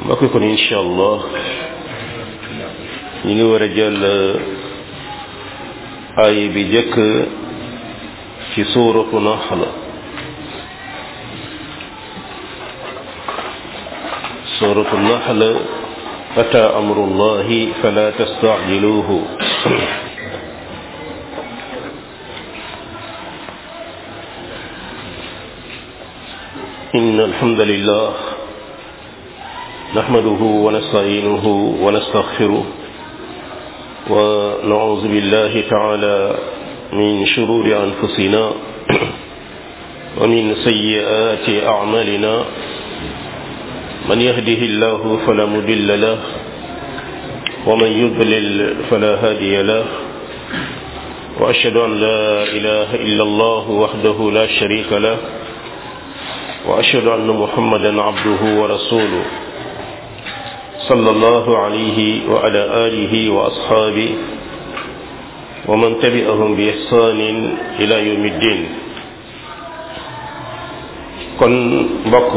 mbokk kon incha allah ñu ngi war a jël ay bi jëkk ci suuratu naxl suuratu naxl ata amrullahi fala tastacjiluuhu إن الحمد لله نحمده ونستعينه ونستغفره ونعوذ بالله تعالى من شرور أنفسنا ومن سيئات أعمالنا من يهده الله فلا مضل له ومن يضلل فلا هادي له وأشهد أن لا إله إلا الله وحده لا شريك له وأشهد أن محمدا عبده ورسوله صلى الله عليه وعلى آله وأصحابه ومن تبعهم بإحسان إلى يوم الدين kon mbokk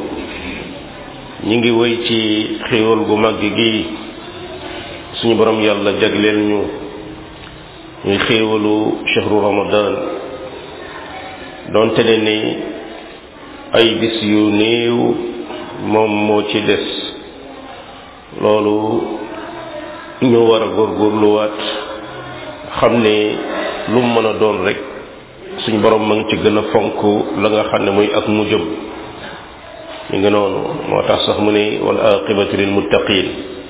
ñi ngi wéy ci xéewal gu màgg gi suñu borom yàlla jagleel ñu ñuy xéewalu chahru ramadan doonte ne ni ay bis yu néew moom moo ci des loolu ñu war a góorgóorluwaat xam ne lu mu mën a doon rek suñ borom ma ngi ci gën a fonk la nga xam ne muy ak mu jëm ñu ngi noonu moo tax sax mu ne wal aqibatu lil muttaqin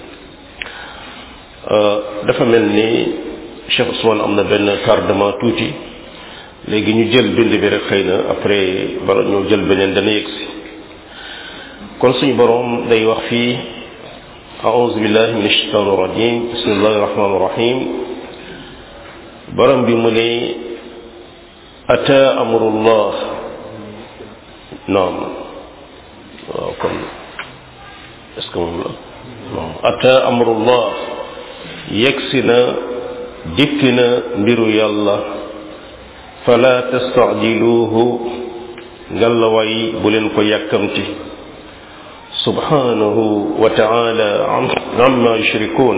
dafa mel ni Cheikh Ousmane am na benn tardement tuuti léegi ñu jël bind bi rek xëy na après bala ñoo jël beneen dana yegsi kon suñu boroom day wax fii aouzu billahi min ashaitan irrajim bismillahi irrahmani irrahim borom bi mu ne ata amrullah naam waaw kon est-ce que moom la non ata amrullah yegsi na dikki na mbiru yàlla fala tastacjiluuhu ngallaway bu leen ko yàkkamti subhanahu wa taala amma yushrikuun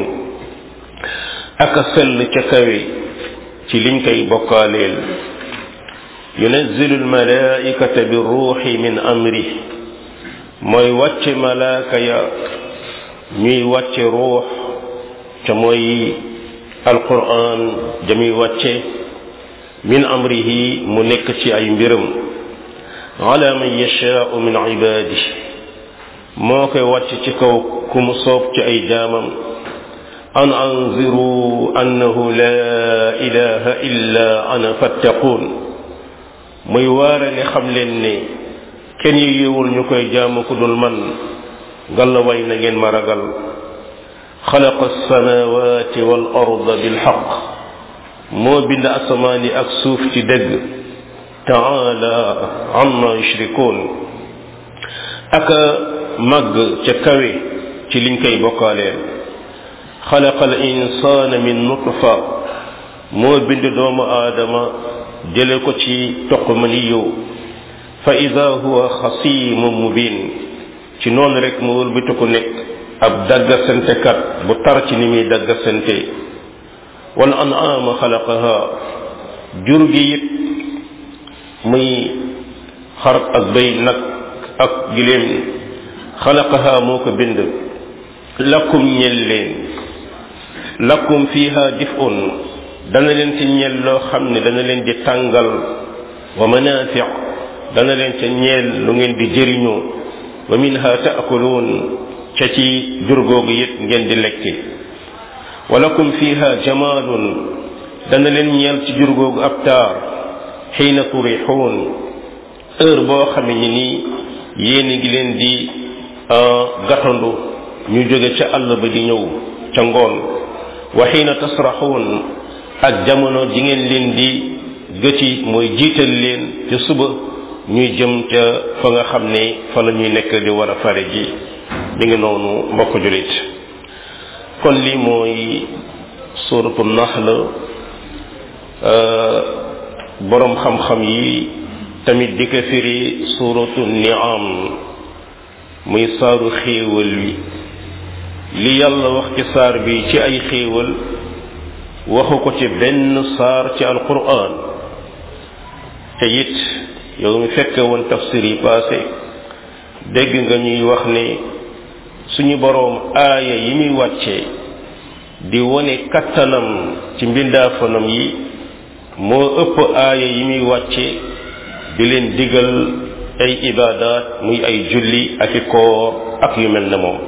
aka sell ca kawe ci liñ koy bokkaaleel yunazzilu almalaikata bi ruuxi min amri mooy wàcce malaaka ya ñuy wàcce ruux ca mooy alquran jamuy wàcce min amrihi mu nekk ci ay mbiram ala man yashaau min ibaadi moo koy wàcc ci kaw ku mu soob ci ay jaamam an anziru annahu la ilaha illa ana fattaquun muy waare ne xam leen ne kenn yi yéewul ñu koy jaamu ku dul man ngalla way na ngeen ma ragal xalaqa alsamawati wal arda bilxaq moo bind asamaan yi ak suuf ci dëgg taala amma yushrikuun aka màgg ca kawe ci liñ koy bokkaaleel xalaqa al insaana min nutfa moo bind doomu aadama jële ko ci toq maniyu fa ida huwa xasimun mubin ci noonu rek mu wëlbati ko nekk ab daggasantekat bu tar ci ni muy daggasante wal an'aama xalaqaha jur gi it muy xar ak béy nag ak giléem xalaqaha moo ko bind lakum ñel leen lakum fiha dif'un dana leen ci ñel loo xam ne dana leen di tàngal wa manafi dana leen ca ñeel lu ngeen di jëriñoo wa minha taakuluun ca ci jur googu it ngeen di lekki walakum fiha jamaalun dana leen ñeel ci jur googu ab taar xiina turixuun heure boo xam ne nii yéen ngi leen di gatandu ñu jóge ca àll ba di ñëw ca ngoon wa xiina tasraxuun ak jamono ji ngeen leen di gëci mooy jiital leen ca suba ñuy jëm ca fa nga xam ne fa la ñuy nekk di war a fare ji mi ngi noonu mbokk julit kon lii mooy suratu naxl borom xam-xam yi tamit di ko firi suratu niam muy saaru xéewal wi li yàlla wax ci saar bi ci ay xéewal waxu ko ci benn saar ci alquran te it yow mi fekke woon tafsir yi passé dégg nga ñuy wax ne suñu boroom aaya yi muy wàcce di wone kattanam ci mbindaafanam yi moo ëpp aaya yi muy wàcce di leen digal ay ibaadaat muy ay julli ak i koor ak yu mel ne moom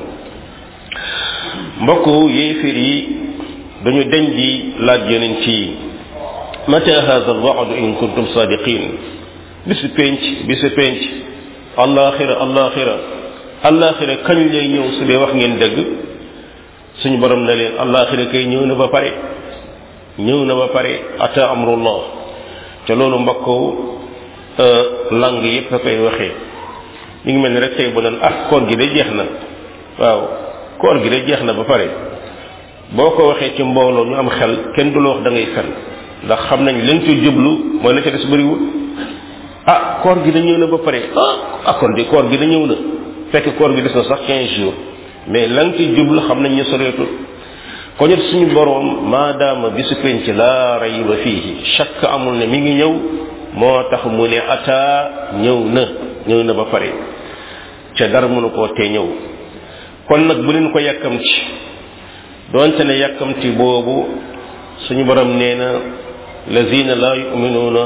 mbokk yéefir yi dañu deñ di laaj yonent yi mata hada alwaadu in kuntum sadiqin bisu penc bisu penc allaxira allaxira allaxira kañ lay ñëw su dee wax ngeen dëgg suñu borom na leen allaxira kay ñëw na ba pare ñëw na ba pare ata amrullah te loolu mbokk lang yépp a koy waxee ñu ngi mel ni rek tey bu naan ah koor gi de jeex na waaw koor gi de jeex na ba pare boo ko waxee ci mbooloo ñu am xel kenn du la wax da ngay fen ndax xam nañ lañ ci jublu mooy la ca des bëriwul ah koor gi da ñëw na ba pare ah ah kon di koor gi da ñëw na fekk koor gi des na sax 15 jours mais la nga ci jublu xam nañ ñu soreetul ko ñet suñu boroom maadaama bisu penc laa rayba fiihi shakk amul ne mi ngi ñëw moo tax mu ne ataa ñëw na ñëw na ba pare ca dara mënu koo tee ñëw kon nag bu leen ko yàkkamti doonte ne yàkkamti boobu suñu borom nee na lazina la yuminuuna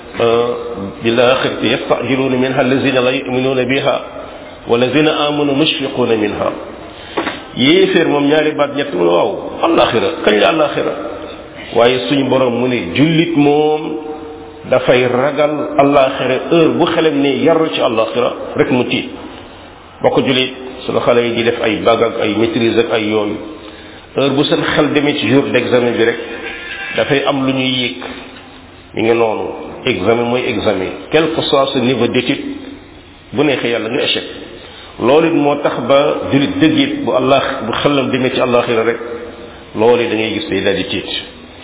bil axirati yastajiluuna minha lazina la yuminuuna biha wa lazina amanu mushfiquuna minha yéeféer moom ñaari baat ñett mu ne waaw alaxira kañ la alaxira waaye suñu borom mu ne jullit moom dafay ragal alaxira heure bu xelam ne yaru ci alaxira rek mu tiit bokk jullit suñu xale yi di def ay bag ak ay maîtrise ak ay yooyu heure bu seen xel demee ci jour d'examen bi rek dafay am lu ñuy yëg mi ngi noonu examen mooy examen quel que soit ce niveau d'étude bu neexee yàlla nga échec loolu it moo tax ba jullit dëgg it bu allah bu xelam demee ci àllaxira rek loolu da ngay gis day daal di tiit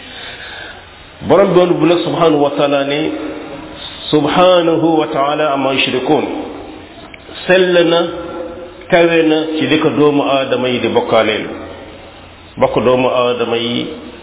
borom doon bu nag subhanahu wa taala ne subhanahu wa taala ama yushrikun sell na kawe na ci li ko doomu aadama yi di bokkaaleel bokk doomu aadama yi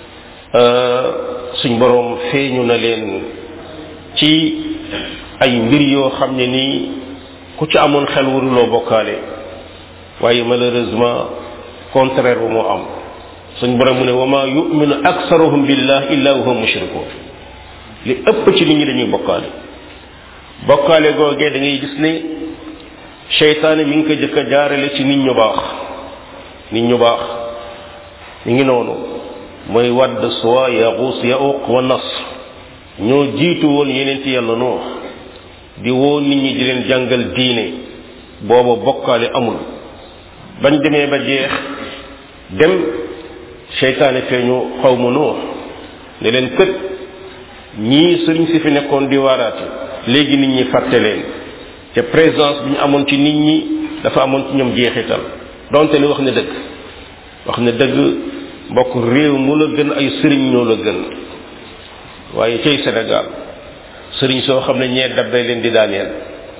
suñ borom feeñu na leen ci ay mbir yoo xam ne nii ku ci amoon xel waruloo bokkaale waaye malheureusement contraire bu moo am suñ borom mu ne wa ma yuminu aksaruhum billah illa wa hum mushrikun li ëpp ci nit ñi dañuy bokkaale bokkaale googee da ngay gis ne seytaane mi ngi ko jëkk a jaarale ci nit ñu baax nit ñu baax mi ngi noonu mooy wadd suwa yaxuus yauq wa nas ñoo jiitu woon yeneen ci yàlla noo di woo nit ñi di leen jàngal diine booba bokkaale amul bañ demee ba jeex dem seytaane feeñu xaw ma noo ne leen kët ñii sëriñ si fi nekkoon di waaraate léegi nit ñi fàtte leen te présence bi ñu amoon ci nit ñi dafa amoon ci ñoom jeexital donte li wax ne dëgg wax ne dëgg mbokk réew mu la gën ay sëriñ ñoo la gën waaye cay Sénégal sëriñ soo xam ne ñee dabbay leen di daaneel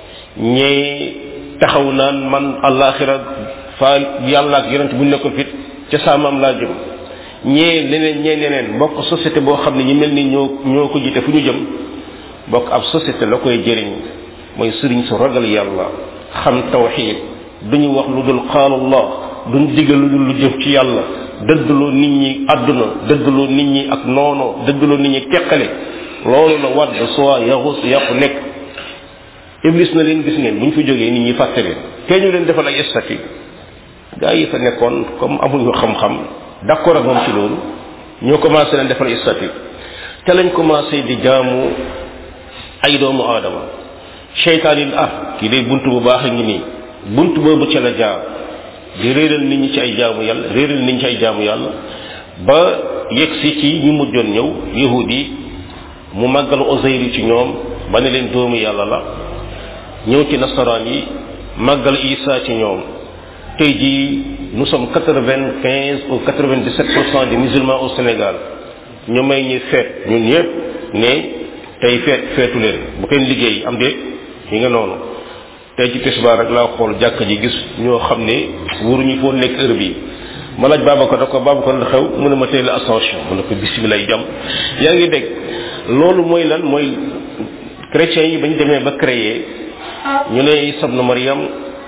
ñee taxaw naan man àllaaxira fa yàlla ak yonent bu ñu nekkoon fit ca saamam laa jëm ñee leneen ñee leneen mbokk société boo xam ne ñi mel ni ñoo ñoo ko jiite fu ñu jëm mbokk ab société la koy jëriñ mooy sëriñ su ragal yàlla xam tawxiid duñu wax lu dul qaal allah duñ digal lu dul lu jëm ci yàlla dëddloo nit ñi àdduna dëddloo nit ñi ak noono dëddloo nit ñi teqale loolu la wadd soit yaxus yàqu nekk iblis na leen gis ngeen bu ñu fi jógee nit ñi fàtte leen kee ñu leen defal ay statut gaa yi fa nekkoon comme amuñu xam-xam d'accord ak moom ci loolu ñoo commencé leen defal ay statut te lañ commencé di jaamu ay doomu aadama cheytaan yi ah kii day bunt bu baax a ngi nii bunt boobu ca la jaar di réeral nit ñi ci ay jaamu yàlla réeral nit ñi ci ay jaamu yàlla ba yegg si ci ñu mujjoon ñëw yahud yi mu màggal Uzayr ci ñoom ba ne leen doomu yàlla la ñëw ci nasaraan yi màggal Isa ci ñoom tey jii nous sommes quatre-vingt-quinze ou quatre-vingt-dix-sept pour cent des musulmans au Sénégal ñu may ñu feet ñun ñëpp ne tey feet feetu leen bu kenn liggéey am déet yi nga noonu tey ci tisbaar rek laa xool jàkk ji gis ñoo xam ne waruñu foo nekk heure bi ma laaj Babacar da ko Babacar la xew mu ne ma tey la ascension mu ne ko bisimilah jàmm yaa ngi dégg loolu mooy lan mooy chrétiens yi ba ñu demee ba créer ñu ne Isa ibn Maryam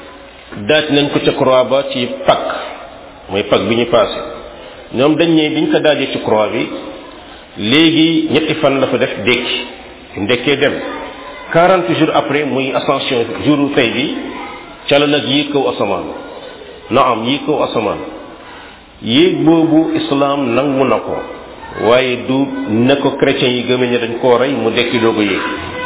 daaj nañ ko ca croix ba ci Pâques mooy Pâques bi ñu passé ñoom dañ ne biñ ko daajee ci croix bi léegi ñetti fan la fa def dékki ndekkee dem 40 jours après muy ascension jour tey bi ca la nag yéeg kaw asamaan na am yéeg kaw asamaan yéeg boobu islam nangu na ko waaye du ne ko chrétiens yi gëmee ne dañ koo rey mu dekki doo ko yéeg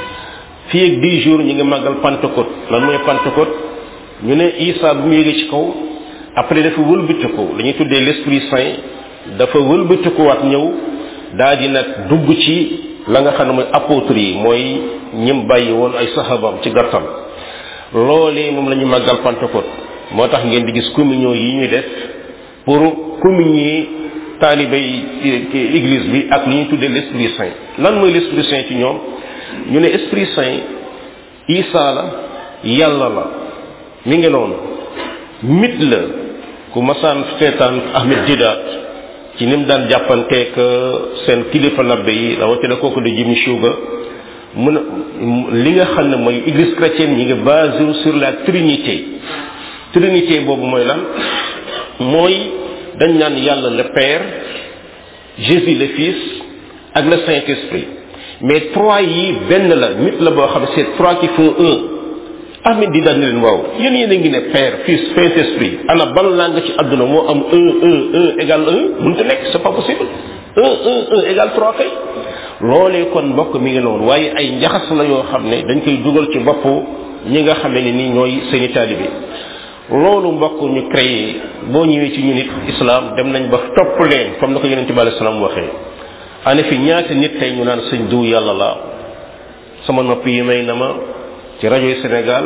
fii ak 10 jours ñu ngi màggal Pentecôte lan mooy Pentecôte ñu ne Isa bu mu yéegee ci kaw après dafa wëlbatiku la ñuy tuddee l'esprit saint dafa wëlbatikuwaat ñëw daa di nag dugg ci la nga xam ne mooy apôtres yi mooy ñim bàyyi woon ay sahabam ci gàttal loolee moom la ñu màggal Pentecôte moo tax ngeen di gis communion yi ñuy def pour communier taalibe yi église bi ak li ñuy tuddee l'esprit saint lan mooy l'esprit saint ci ñoom ñu ne esprit saint Isa la yàlla la mi ngi noonu mit la ku masaan seetaan Ahmed Didat ci ni mu daan jàppanteek seen kilifa labbe yi rawatina kooku di Jimmy Sugar mun li nga xam ne mooy église chrétienne ñi ngi basé sur la trinité trinité boobu mooy lan mooy dañ naan yàlla le père Jésus le fils ak le saint esprit mais trois yi benn la nit la boo xam ne c'est trois qui font un Ahmed di daan ne leen waaw yéen yéen a ngi ne père fils saint esprit ana ban langue ci àdduna moo am un un un égal un mënut a nekk c'est pas possible un un un égal trois kay loolee kon mbokk mi ngi noonu waaye ay njaxas la yoo xam ne dañ koy dugal ci bopp ñi nga xam ne ni ñooy seeni taalibe loolu mbokk ñu créé boo ñëwee ci ñu nit islam dem nañ ba topp leen comme na ko yonente bi alei salaam waxee ane fi ñaata nit tey ñu naan sëñ diw yàlla la sama nopp yi may na ma ci rajo yi Sénégal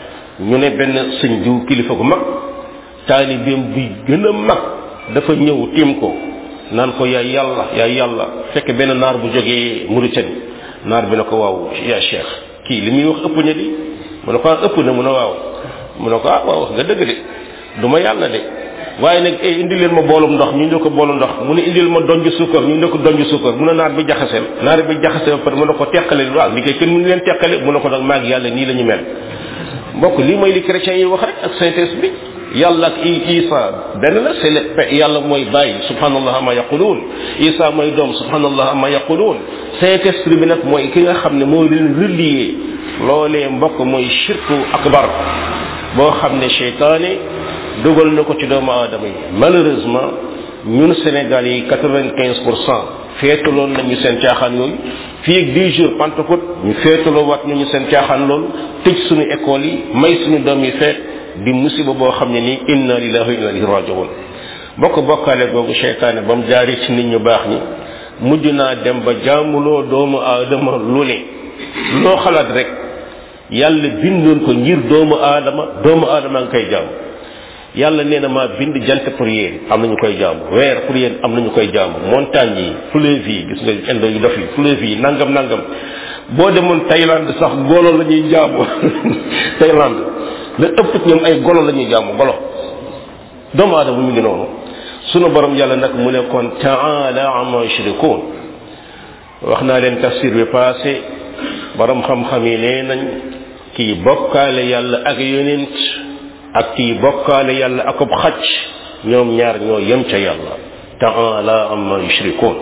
ñu ne benn sëñ diw kilifa gu mag taalibeem bi gën a mag dafa ñëw tiim ko naan ko yaay yàlla yaay yàlla fekk benn naar bu jógee Mauritanie naar bi na ko waaw yaa cheikh kii li muy wax ëpp na di mu ne ko ëpp na mu ne waaw mu ne ko ah waaw wax nga dëgg de du ma yàlla de waaye nag eh indi leen ma boolum ndox ñu ne ko boolu ndox mu ne indil ma donj suukar ñu ne ko donj suukar mu ne naar bi jaxaseel naar bi jaxaseel par mu ne ko teqale waaw li koy kenn mënu leen teqale mu ne ko nag maag yàlla nii la ñu mel mbokk lii mooy li chrétiens yi wax rek ak saint esprit yàlla ak isa benn la c'est le yàlla mooy bàyyi subhanallah ama yaquluun isa mooy doom subhanallah ama yaquluun saint esprit bi nag mooy ki nga xam ne moo leen relier loolee mbokk mooy shirku akbar boo xam ne cheytaane dugal na ko ci doomu aadama yi malheureusement ñun Sénégal yi quatre-vingt-quinze pour cent feetaloon nañu seen caaxaan yooyu fii ak dix jours Pentecôte ñu feetaloo waat ñu seen caaxaan loolu tëj suñu école yi may suñu doom yi feet di musiba boo xam ne nii inna lillahi wa inna ilayhi rajiun bokk bokkaale googu cheytaane ba mu jaari ci nit ñu baax ñi mujj naa dem ba jaamuloo doomu aadama lu ne loo xalaat rek yàlla bindoon ko ngir doomu aadama doomu aadama nga koy jaam yàlla nee na maa bind jant pour yéen am nañu koy jaamu weer pour yéen am nañu koy jaamu montagne yi fleuve yi gis nga indo yu dof yi fleuve yi nangam nangam boo demoon Thaïlande sax golo la ñuy jaamu Thaïlande la ëpp ñoom ay golo la ñuy jaamu golo doomu aadama mu ngi noonu sunu borom yàlla nag mu ne kon taala ama yushrikun wax naa leen tafsir bi passé borom xam-xam yi nee nañ kii bokkaale yàlla ak yonent ak kii bokkaale yàlla akub xacc ñoom ñaar ñoo yem ca yàlla taala amma yushrikun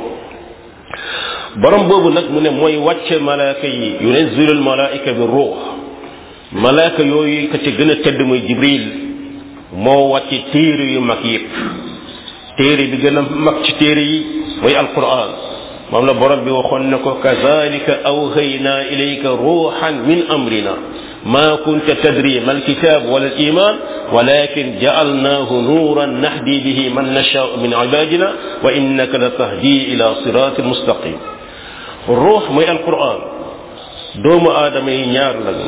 borom boobu nag mu ne mooy wàcce malaaka yi yunazzilu al malaika bi ruux malaaka yooyu ka ca gën a tedd mooy jibril moo wàcce téere yu mag yépp téere bi gën a mag ci téere yi mooy alquran moom la borom bi waxoon ne ko kazalika awhayna ilayka ruuxan min amrina ما كنت تدري ما الكتاب ولا الإيمان ولكن جعلناه نورا نهدي به من نشاء من عبادنا وإنك لتهدي إلى صراط مستقيم الروح مي القرآن دوم آدم ñaar lañu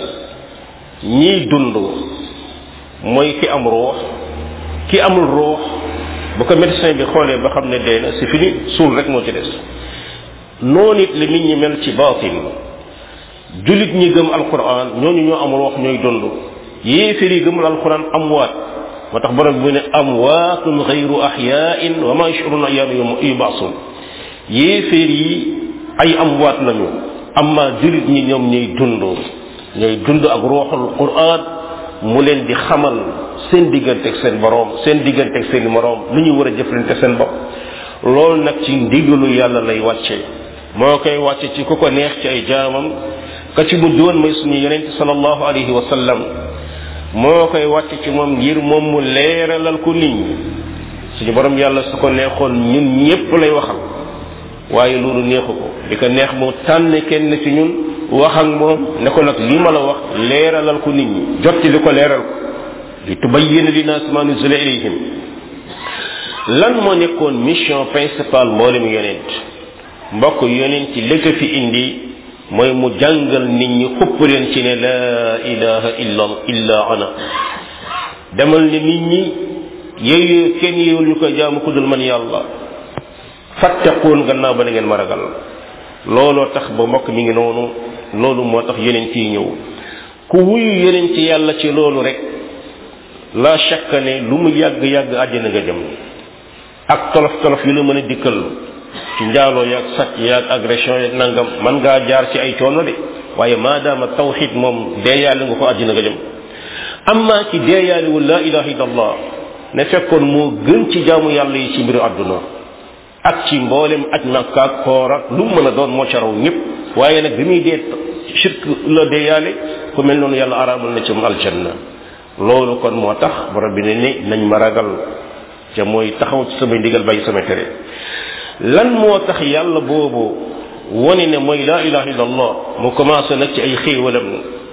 ñi dund mooy ki am ruux ki amul ruux bu ko médecin bi xoolee ba xam ne dee na c'est fini suul rek moo ci des noonu it la nit ñi mel ci baatin julit ñi gëm alquran ñooñu ñoo amul wax ñooy dund yéeféer yi gëmul alquran amwaat moo tax borom bi ne amwaatun xayru axyaain wa ma yashuruna ayyaana yubaasun yéeféer yi ay amwaat lañu amma julit ñi ñoom ñooy dund ñooy dund ak ruuxul quran mu leen di xamal seen diggante ak seen borom seen diggante ak seen moroom lu ñu war a jëflante seen bopp loolu nag ci ndigalu yàlla lay wàcce moo koy wàcce ci ku ko neex ci ay jaamam ka ci mujj woon mooy suñu yonente sallallahu alayhi wa sallam moo koy wàcce ci moom ngir moom mu leeralal ko nit ñi suñu borom yàlla su ko neexoon ñun ñépp lay waxal waaye loolu neexu ko di ko neex mu tànn kenn ci ñun wax ak moom ne ko nag li ma la wax leeralal ko nit ñi jotti li ko leeral ko li tubayyina linnaas ma nuzila ilayhim lan moo nekkoon mission principale mboolem yonent mbokk yonent ci li ko fi indi mooy mu jàngal nit ñi xupp leen ci ne laa ilaha illa illa ana demal ne nit ñi yooyu kenn yéewul ñu koy jaamu ku dul man yàlla fattaquun gannaaw ba na ngeen ma ragal looloo tax ba mbokk mi ngi noonu loolu moo tax yonent yi ñëw ku wuyu yonent yàlla ci loolu rek la shakka ne lu mu yàgg yàgg àjjana nga jëm ak tolof tolof yu la mën a dikkal ci njaaloo yaag sàcc yaag agression yaag nangam man ngaa jaar ci ay coono de waaye maadaama tawxid moom deeyaale nga ko àddina nga jëm amma ci deeyaalewul la ilaha illallah ne fekkoon moo gën ci jaamu yàlla yi ci mbiru àdduna ak ci mboolem aj makka ak koor ak lu mu mën a doon moo ca raw ñëpp waaye nag bi muy dee shirk la deeyaale ku mel noonu yàlla araamal na ci mu aljanna loolu kon moo tax borom bi ne ni nañ ma ragal ca mooy taxaw ci samay ndigal bàyyi sama tere lan moo tax yàlla boobu wone ne mooy laa ilaha illa allah mu commencé nag ci ay xéewalam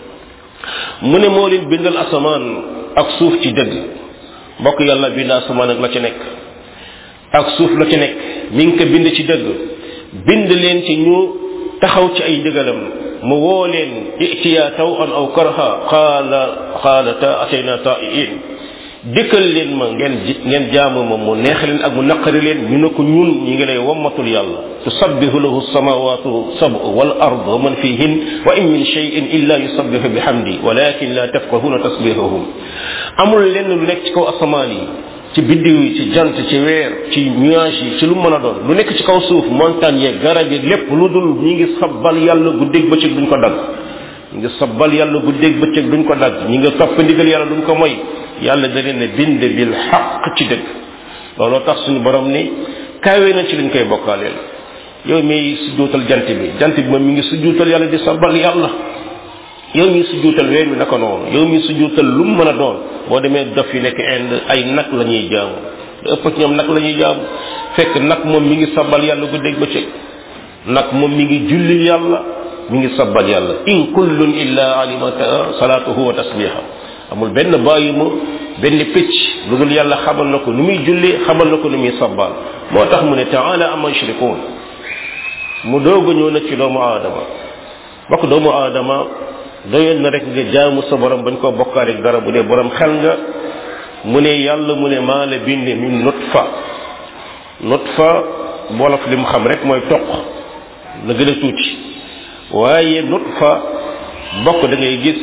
mu ne moo leen bindal asamaan ak suuf ci dëgg mbokk yàlla bind asamaan ak la ci nekk ak suuf la ci nekk mi ngi ko bind ci dëgg bind leen ci ñu taxaw ci ay ndigalam mu woo leen itiya taw an aw karha qaala qaalata atayna ta'iin dikkal leen ma ngeen ngeen jaamu ma mu neex leen ak mu naqari leen ñu ne ko ñun ñi ngi lay wammatul yàlla tusabbihu lahu samawatu sab'u wal ard wa man fihin wa in min shay'in illa yusabbihu bihamdi walakin la tafqahuna tasbihahum amul lenn lu nekk ci kaw asamaan yi ci biddiw yi ci jant ci weer ci nuage yi ci lu mën a doon lu nekk ci kaw suuf montagne yeeg garab yi lépp lu dul ñi ngi sabbal yàlla guddeeg bëccëg duñ ko dagg ñi ngi sabbal yàlla guddeeg bëccëg duñ ko dagg ñi nga topp ndigal yàlla duñ ko moy yàlla da leen ne bind bil xaq ci dëgg looloo tax suñu borom ni kawe na ci liñ koy bokkaaleel yow mi sujjuutal jant bi jant bi moom mi ngi sujjuutal yàlla di sabbal yàlla yow mi sujjuutal weer wi naka noonu yow mi sujjuutal lu mu mën a doon boo demee dof yi nekk Inde ay nag la ñuy jaamu lu ëpp ci ñoom nag la ñuy jaamu fekk nag moom mi ngi sabbal yàlla guddeeg bëccëg nag moom mi ngi jullil yàlla mi ngi sabbal yàlla in kullun illa alimata salaatuhu wa tasbiha amul benn bàyyi ma benn picc lu dul yàlla xamal na ko nu muy julli xamal na ko nu muy sabbal moo tax mu ne taala ama yushrikun mu doog a ñëw nag ci doomu aadama bokk doomu aadama doyoon na rek nga jaamu sa borom bañ koo bokkaale ak dara bu dee borom xel nga mu ne yàlla mu ne maa la binde min nutfa nutfa wolof li mu xam rek mooy toq la gën a tuuti waaye nutfa bokk da ngay gis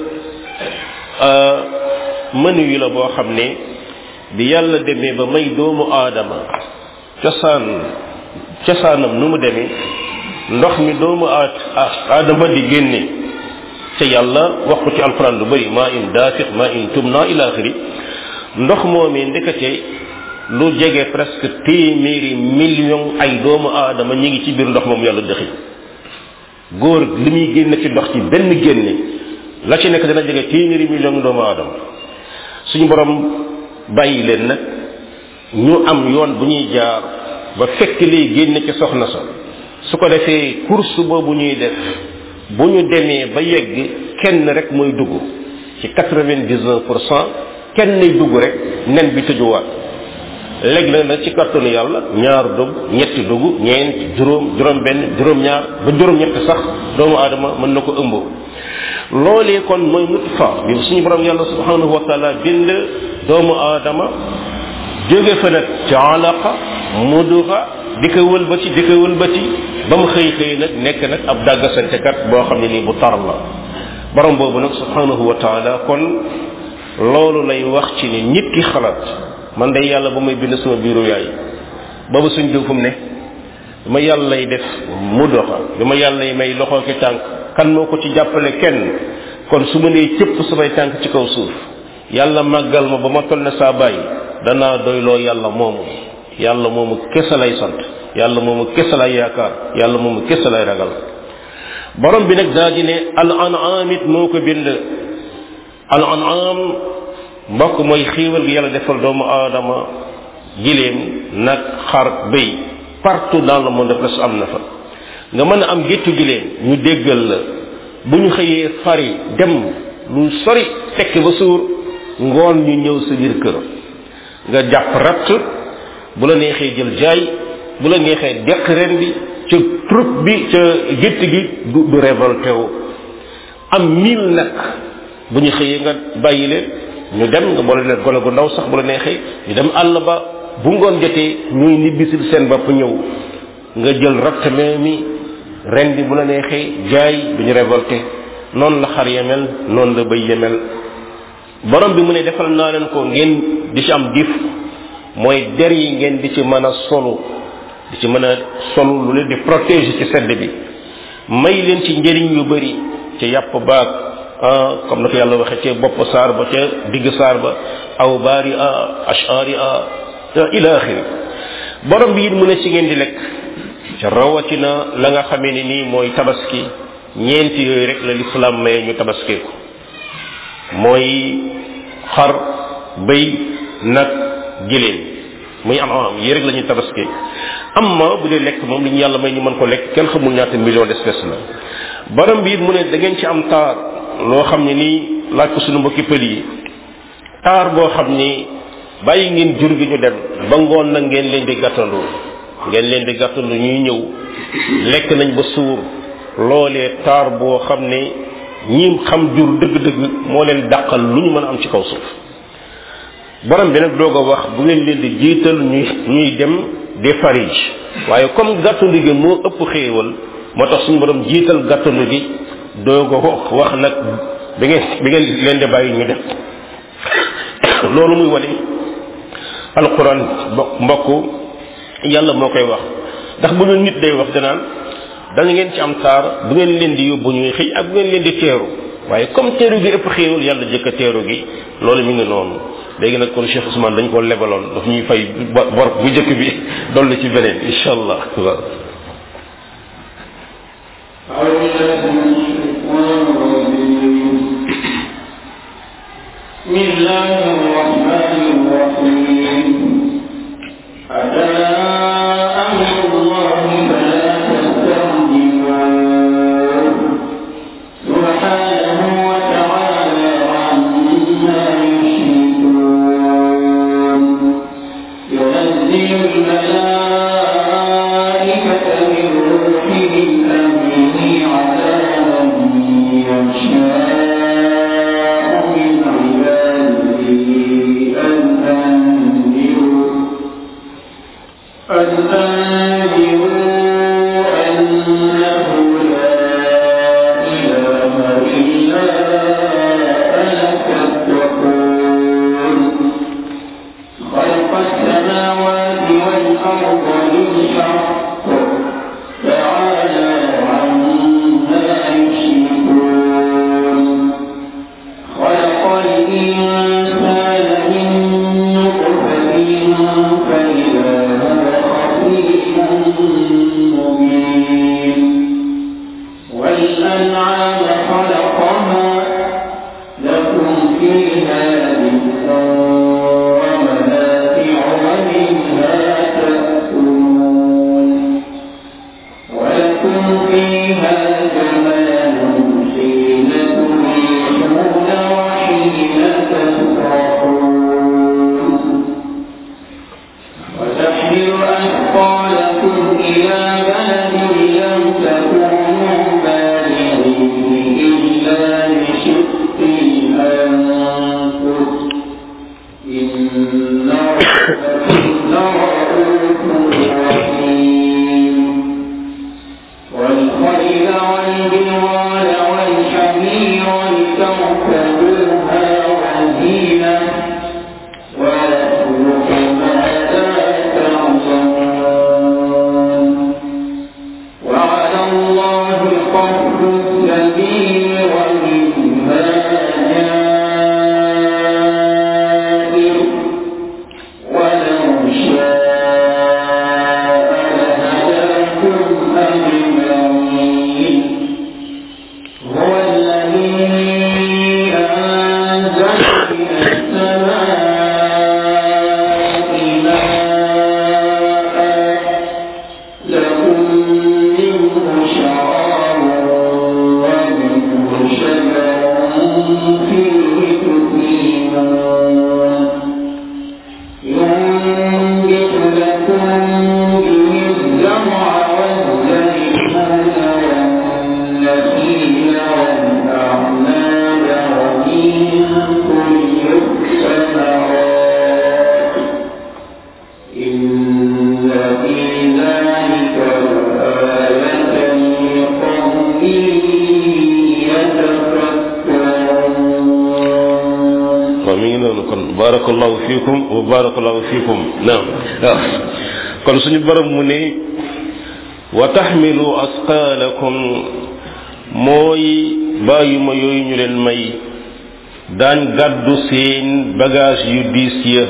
mënu yi la boo xam ne bi yàlla demee ba may doomu aadama cosaan cosaanam nu mu demee ndox mi doomu aadama di génne te yàlla wax ko ci alquran lu bëri maa in daafiq maa in tumna ila axiri ndox moomee ndekete lu jege presque téeméeri million ay doomu aadama ñi ngi ci biir ndox moom yàlla dëxi góor li muy génne ci ndox ci benn génne la ci nekk dana jege téeméeri million doomu aadama suñu borom bàyyi leen nag ñu am yoon bu ñuy jaar ba fekk liy génne ci soxna sa su ko defee course boobu ñuy def bu ñu demee ba yegg kenn rek mooy dugg ci quatre-vingt-dix-neuf pour cent kenn nay dugg rek nen bi tëjuwaat léegi nag nag ci kattanu yàlla ñaar dugg ñetti dugg ñeent juróom juróom benn juróom ñaar ba juróom ñett sax doomu aadama mën na ko ëmb loolee kon mooy nutfa bi suñu borom yàlla subhanahu wa taala bind doomu aadama jóge fa nag ci alaqa muduxa di ko wëlbati di ko wëlbati ba mu xëy xëy nag nekk nag ab dàggasantekat boo xam ne nii bu tar la borom boobu nag subhanahu wa taala kon loolu lay wax ci ni nit ki xalaat man day yàlla ba may bind sama biiru yaay boobu suñ diw fu mu ne bi ma yàlla lay def mu doxa bi ma yàlla lay may loxo ki tànk kan moo ko ci jàppale kenn kon su ma nee cëpp samay tànk ci kaw suuf yàlla màggal ma ba ma toll ne saa bàyyi danaa doyloo yàlla moomu yàlla moomu kese lay sant yàlla moomu kese lay yaakaar yàlla moomu kese lay ragal borom bi nag daa di ne al an'am it moo ko bind al an'am mbokk mooy xiiwal gi yàlla defal doomu aadama gileem nag xar béy partout dans le monde presque am na fa nga mën a am géttu gileem ñu déggal la bu ñu xëyee fari dem lu sori fekk ba suur ngoon ñu ñëw sa biir kër nga jàpp ratt bu la neexee jël jaay bu la neexee deq ren bi ca troupe bi ca gétt gi du du révolté wu am mille nag bu ñu xëyee nga bàyyi leen ñu dem nga boole leen gone gu ndaw sax bu la neexee ñu dem àll ba bu ngoon jotee ñuy nibbisil seen bopp ñëw nga jël ratt mi ren bi bu la neexee jaay du ñu révolté noonu la xar yemel noonu la bëy yemel borom bi mu ne defal naa leen ko ngeen di ci am dif mooy der yi ngeen di ci mën a solu di ci mën a solu lu leen di protéger ci sedd bi may leen ci njëriñ yu bëri ci yàpp baag comme na ko yàlla waxee ca bopp saar ba ca digg saar ba aw baari a ashari a ila axiri borom bi it mu ne ci ngeen di lekk ca rawatina la nga xamee ni nii mooy tabaski ñeenti yooyu rek la lislaam maye ñu tabaskee ko mooy xar bëy nag giléem muy am am yi rek la ñuy tabaskee amma bu dee lekk moom li ñu yàlla may ñu mën ko lekk kenn xamul ñaata million d'espèces la borom bi it mu ne da ngeen ci am taar loo xam ne nii laaj ko suñu mbokki pël yi taar boo xam ni bàyyi ngeen jur gi ñu dem ba ngoon nag ngeen leen di gàttandu ngeen leen di gàttandu ñuy ñëw lekk nañ ba suur loolee taar boo xam ne ñi xam jur dëgg-dëgg moo leen dàqal lu ñu mën a am ci kaw suuf borom bi nag doog a wax bu ngeen leen di jiital ñuy ñuy dem di farij waaye comme gàttandu gi moo ëpp xéewal moo tax suñu borom jiital gàttandu gi doog a wax nag bi ngeen bi ngeen leen di bàyyi ñu def loolu muy wane alquran mbokk yàlla moo koy wax ndax bu ñu nit day wax danaan da ngeen ci am taar bu ngeen leen di yóbbu ñuy xëy ak bu ngeen leen di teeru waaye comme teeru gi ëpp xéewal yàlla jëkk teeru gi loolu mi ngi noonu léegi nag kon Cheikh Ousmane dañ ko lebaloon daf ñuy fay bor bu jëkk bi dolli ci beneen incha allah waaw بسم الله الرحمن الرحيم أتى أمر الله فلا تستعجلوه سبحانه وتعالى عما يشركون ينزل الملائكة من روحه أمره على من يشاء من عباده أن أنذروا أن أنذروا أنه لا إله إلا أنا فاتقون خلق السماوات والأرض بالحق تعالى عما يشركون خلق الإنسان من نطفة فإذا هو خصيم مبين والأنعام خلقها لكم فيها دفء ومنافع ومنها تأكلون ولكم فيها جمال حين تريحون وحين تسرحون وتحمل أثقالكم إلى بلد لم تكونوا بالغيه إلا بشق الأنفس إن ربكم لرؤوف رحيم والخيل والبغال والحمير barakallahu fiikum wa barakallahu fiikum naam waaw kon suñu borom mu ne wa taxmilu asqaalakum mooy bàyyuma yooyu ñu leen may daan gàddu seen bagage yu diis ya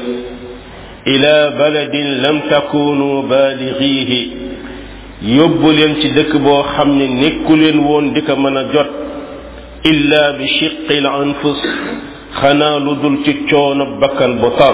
ila baladin lam takunu baalixiihi yóbbu leen ci dëkk boo xam ne nekku leen woon di ko mën a jot illa bi shiqil anfus xanaa lu dul ci coono bakkan bu tar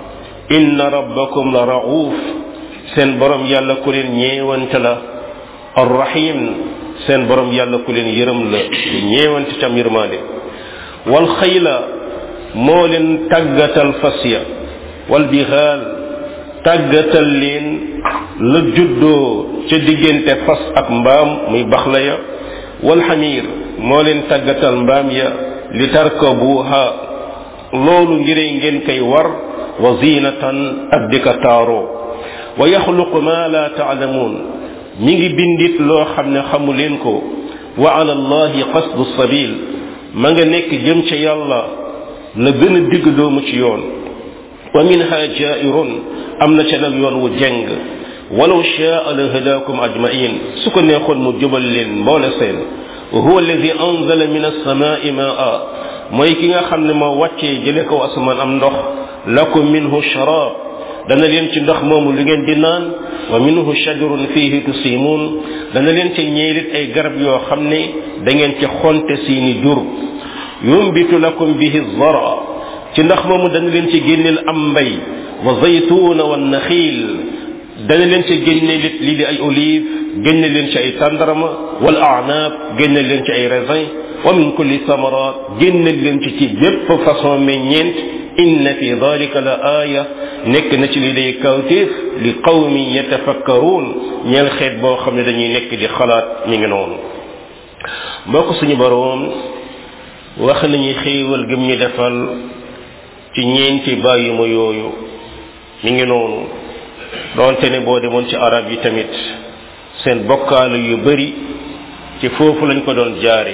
inna rabbakum la rauf seen borom yàlla ku leen ñeewante la arrahim seen borom yàlla ku leen yërëm la ñeewante cam yërmaande wal xayla moo leen tàggatal fas ya wal bixaal tàggatal leen la juddoo ca diggante fas ak mbaam muy baxla ya wal xamiir moo leen tàggatal mbaam ya li tarkabuha loolu ngir ngeen koy war wa zinatan ak di ko taaroo wa yaxluqu ma la taalamuun ñi ngi bindit loo xam ne xamu leen ko wa ala allahi qasdu sabil ma nga nekk jëm ca yàlla la gën a digg doomu ci yoon wa minha jairun am na ca nag yoon wu jeng walaw shaa la hadakum ajmain su ko neexoon mu jubal leen mboole seen wa huwa alladi anzala min alsamaai maa mooy ki nga xam ne moo wàccee jële kaw asamaan am ndox lakum minhu sharab dana leen ci ndox moomu lu ngeen di naan wa minhu shajarun fihi tusimun dana leen ci ñeelit ay garab yoo xam ne da ngeen ci xonte seeni jur yumbitu lakum bihi zara ci ndox moomu dana leen ci génneel am mbay wa zaytuna wa naxil dana leen ci génne lii di ay olive génne leen ci ay tàndarama wal a'nab génne leen ci ay raisin wa min kulli samarat génne leen ci ci bépp façon meññeent inna fi dalika la aaya nekk na ci li day kawtéef li qawmi yatafakkaruun ñeel xeet boo xam ne dañuy nekk di xalaat mi ngi noonu mbokk suñu boroom wax nañu xéewal gëm ñu defal ci ñeenti bàyyi ma yooyu mi ngi noonu doonte ne boo demoon ci arab yi tamit seen bokkaale yu bari ci foofu lañ ko doon jaare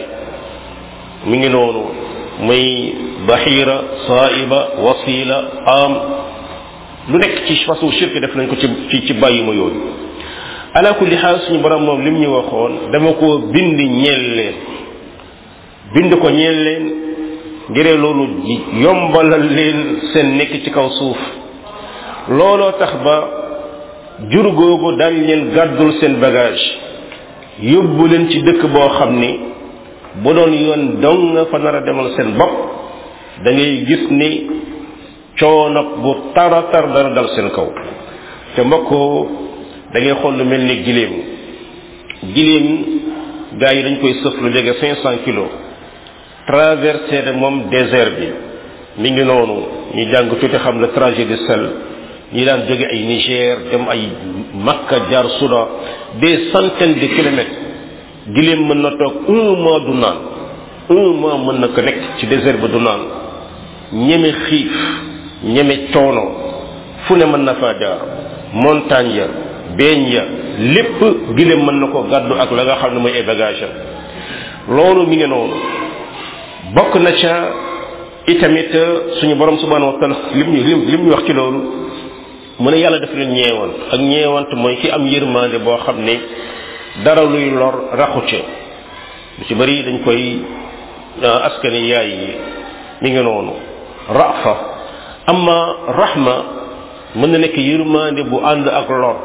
mi ngi noonu muy bahira saiba wasila am lu nekk ci façon shirk def nañ ko ci ci ci bàyyi ma yooyu ala kulli xaal suñu borom moom lim ñu waxoon dama ko bind ñeel leen bind ko ñeel leen ngir loolu yombalal leen seen nekk ci kaw suuf looloo tax ba jur googu daal leen gàddul seen bagage yóbbu leen ci dëkk boo xam ni bu doon yoon dong nga fa nar a demal seen bopp da ngay gis ni coono bu tara tar dana dal seen kaw te mbokk da ngay xool lu mel ni giléem giléem gars yi dañ koy sëf lu jege cinq cent kilos traversé de moom désert bi mi ngi noonu ñu jàng tuuti xam le trajet du sel ñi daan jóge ay Niger dem ay Makka jaar Soudan des centaines de kilomètres giléem mën na toog un mois du naan un mois mën na ko nekk ci désert ba du naan ñeme xiif ñeme coono fu ne mën na faa jaar montagne ya beeñ ya lépp giléem mën na ko gàddu ak la nga xam ne mooy ay bagage am loolu mi ngi noonu bokk na ca itamit suñu borom subhanahu wa taala lim ñu lim lim ñu wax ci loolu mu ne yàlla daf leen ñeewant ak ñeewant mooy ki am yërmande boo xam ne dara luy lor raxu ca lu ci bëri dañ koy askani yaay yi mi ngi noonu rafa amma rahma mën na nekk yërmande bu ànd ak lor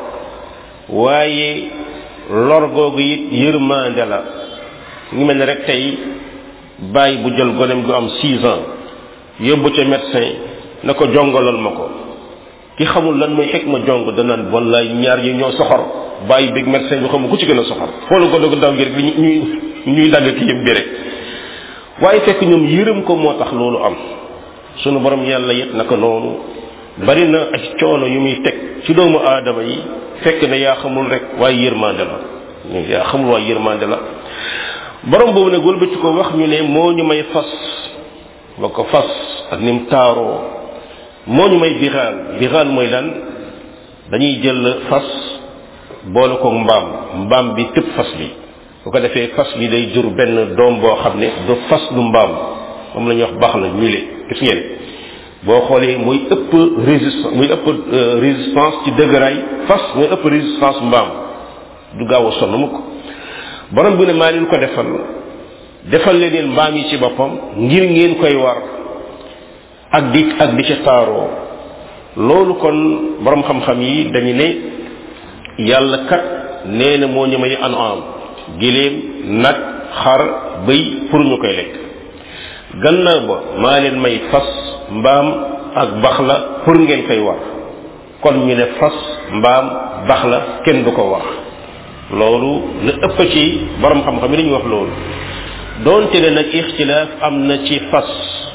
waaye lor googu it yërmande la ngi mel ne rek tey bàyyi bu jël gonem gu am six ans yóbbu ca médecin na ko jongalal ma ko ki xamul lan mooy xekk ma jong danaan wallaay ñaar yi ñoo soxor bàyyi big médecin bi xamul ku ci gën a soxor xoolu ko doog ndaw gi rek ñuy ñuy dagg ki yëm bi rek waaye fekk ñoom yërëm ko moo tax loolu am sunu borom yàlla yet naka noonu bari na ak coono yu muy teg ci doomu aadama yi fekk ne yaa xamul rek waaye yërmande la yaa xamul waaye yërmande la borom boobu nag wëlbati ko wax ñu ne moo ñu may fas ba ko fas ak nim taaroo moo ñu may bixaal bixaal mooy lan dañuy jël fas boole ko mbaam mbaam bi tëb fas bi bu ko defee fas bi day jur benn doom boo xam ne du fas du mbaam moom la ñuy wax baax na mile gis ngeen boo xoolee muy ëpp résistance muy ëpp résistance ci dëgëraay fas muy ëpp résistance mbaam du gaaw a sonn mukk borom bi ne maa leen ko defal defal leen mbaam yi ci boppam ngir ngeen koy war ak di ak di ca taaroo loolu kon borom xam-xam yi dañu ne yàlla kat nee na moo ñu may an am giléem nag xar bëy pour ñu koy lekk gannaaw ba maa leen may fas mbaam ak bax la pour ngeen koy war kon ñu ne fas mbaam bax la kenn du ko war loolu la ëpp ci borom xam-xam yi dañuy wax loolu doonte ne nag ixtilaaf am na ci fas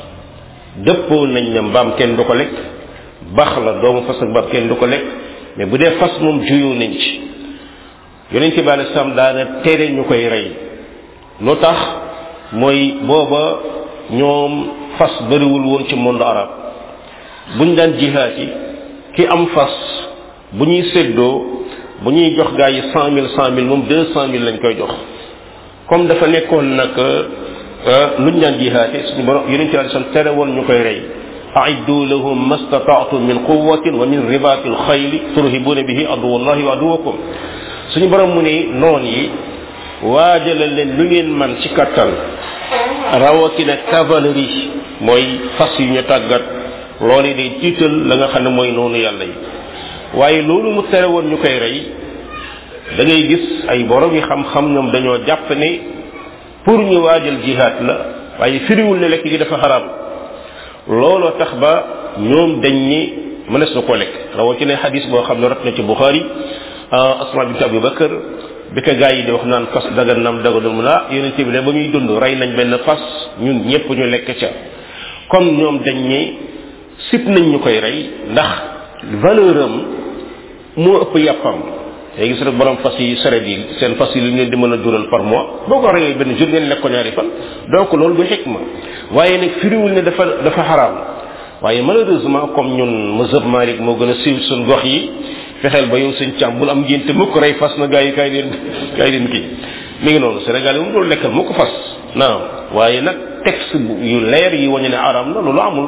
dëppoo nañ ne mbaam kenn du ko lekk bax la doomu fas ak mbaam kenn du ko lekk mais bu dee fas moom juyoo nañ ci yonent bi alei salaam daana tere ñu koy rey lu tax mooy booba ñoom fas bariwul woon ci monde arab buñ daan jihaat yi ki am fas bu ñuy séddoo bu ñuy jox gaa yi cent mille cent mille moom deux cent mille lañ koy jox comme dafa nekkoon nag luñ daan jihaate suñu borom yonent bi alei salaam tere woon ñu koy rey أعدوا لهم ما استطعتم من قوة ومن رباط الخيل ترهبون به عدو الله وعدوكم suñu borom mu ne noon yi waajalal leen lu ngeen man ci kattan rawatina cavalerie mooy fas yu ñu tàggat loolu day tiital la nga xam ne mooy noonu yàlla yi waaye loolu mu tere woon ñu koy rey da ngay gis ay borom yi xam-xam ñoom dañoo jàpp ne pour ñu waajal jihaad la waaye firiwul ne lekk gi dafa xaraam looloo tax ba ñoom dañ ni mënees na ko lekk rawatina xadis boo xam ne rot na ci buxaari asma bint abi bakar bi ko gaa yi di wax naan fas dagan nam daganul mu naa yonent bi ne ba muy dund rey nañ benn fas ñun ñëpp ñu lekk ca comme ñoom dañ ni sip nañ ñu koy rey ndax valeur am moo ëpp yàppam léegi gis rek borom fas yi saret yi seen fas yi lu ngeen di mën a dural par mois boo ko reyee benn jour ngeen lekk ko ñaari fan donc loolu du xikma waaye nag firiwul ne dafa dafa xaraam waaye malheureusement comme ñun mazhab malik moo gën a siiw suñ gox yi fexeel ba yow sëñ càmm bul am ngénte mukk rey fas na gaa yi kaay leen kaay leen kii mi ngi noonu Sénégal yi moom loolu lekkal mukk fas naam waaye nag texte yu leer yi wañu ne araam na loolu amul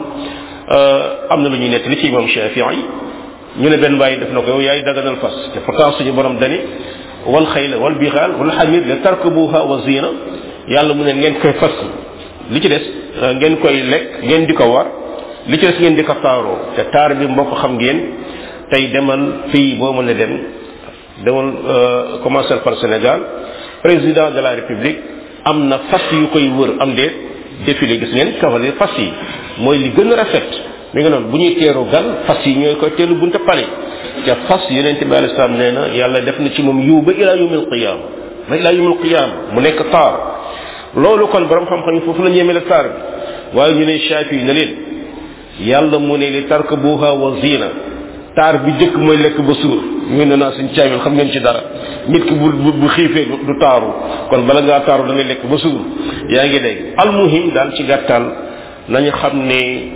am na lu ñuy nekk li ci imam Shafii ñu ne benn bàyyi def na ko yow yaay daganal fas te pourtant suñu borom dani wal xayla wal bixaal wal xamir la tarkabuha wa zina yàlla mu ne ngeen koy fas li ci des ngeen koy lekk ngeen di ko war li ci des ngeen di ko taaroo te taar bi mbokk xam ngeen tey demal fii boo mën a dem demal commencer par Sénégal président de la république am na fas yu koy wër am déet défilé gis ngeen cavalier fas yi mooy li gën a rafet mi nga noonu bu ñuy teeru gan fas yi ñooy koy teelu bunta pale te fas yonent bi alei salaam nee na yàlla def na ci moom yiw ba ila yawmil qiyama ba ila yawmil qiyama mu nekk taar loolu kon borom xam-xam yi foofu la ñeemee la taar bi waaye ñu ne Shafi na leen yàlla mu ne li tarkabuha wa zina taar bi jëkk mooy lekk ba suur ñu ne naa suñ caamil xam ngeen ci dara nit ki bu bu bu xiifee du taaru kon bala ngaa taaru da ngay lekk ba suur yaa ngi dégg almuhim daal ci gàttal nañu xam ne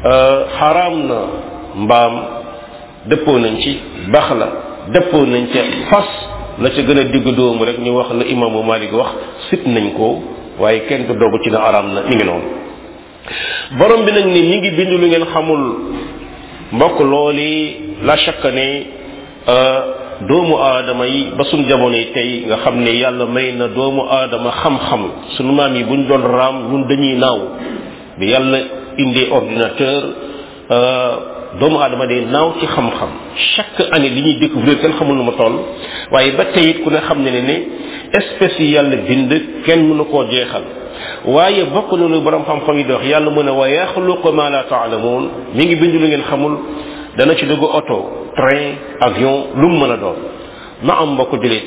xaraam na mbaam dëppoo nañ ci bax la dëppoo nañ ca fas la ca gën a digg doomu rek ñu wax la imaamu Malik wax sit nañ ko waaye kenn du dogu ci na araam na mi ngi noonu borom bi nag ni mi ngi bind lu ngeen xamul mbokk looli la chaque ne doomu aadama yi ba suñ jamono yi tey nga xam ne yàlla may na doomu aadama xam-xam sunu maam yi buñ doon raam ñun dañuy naaw bi yàlla indee ordinateur doomu aadama day naaw ci xam-xam chaque année li ñuy découvrir kenn xamul nu ma toll waaye ba tey it ku ne xam ne ne ne espèce yi yàlla bind kenn mënu koo jeexal waaye bokk na lu borom xam-xam yi di wax yàlla mu ne wa yaxluqu ma la taalamuun mi ngi bind lu ngeen xamul dana ci dugg oto train avion lu mu mën a doon na am mbokk julit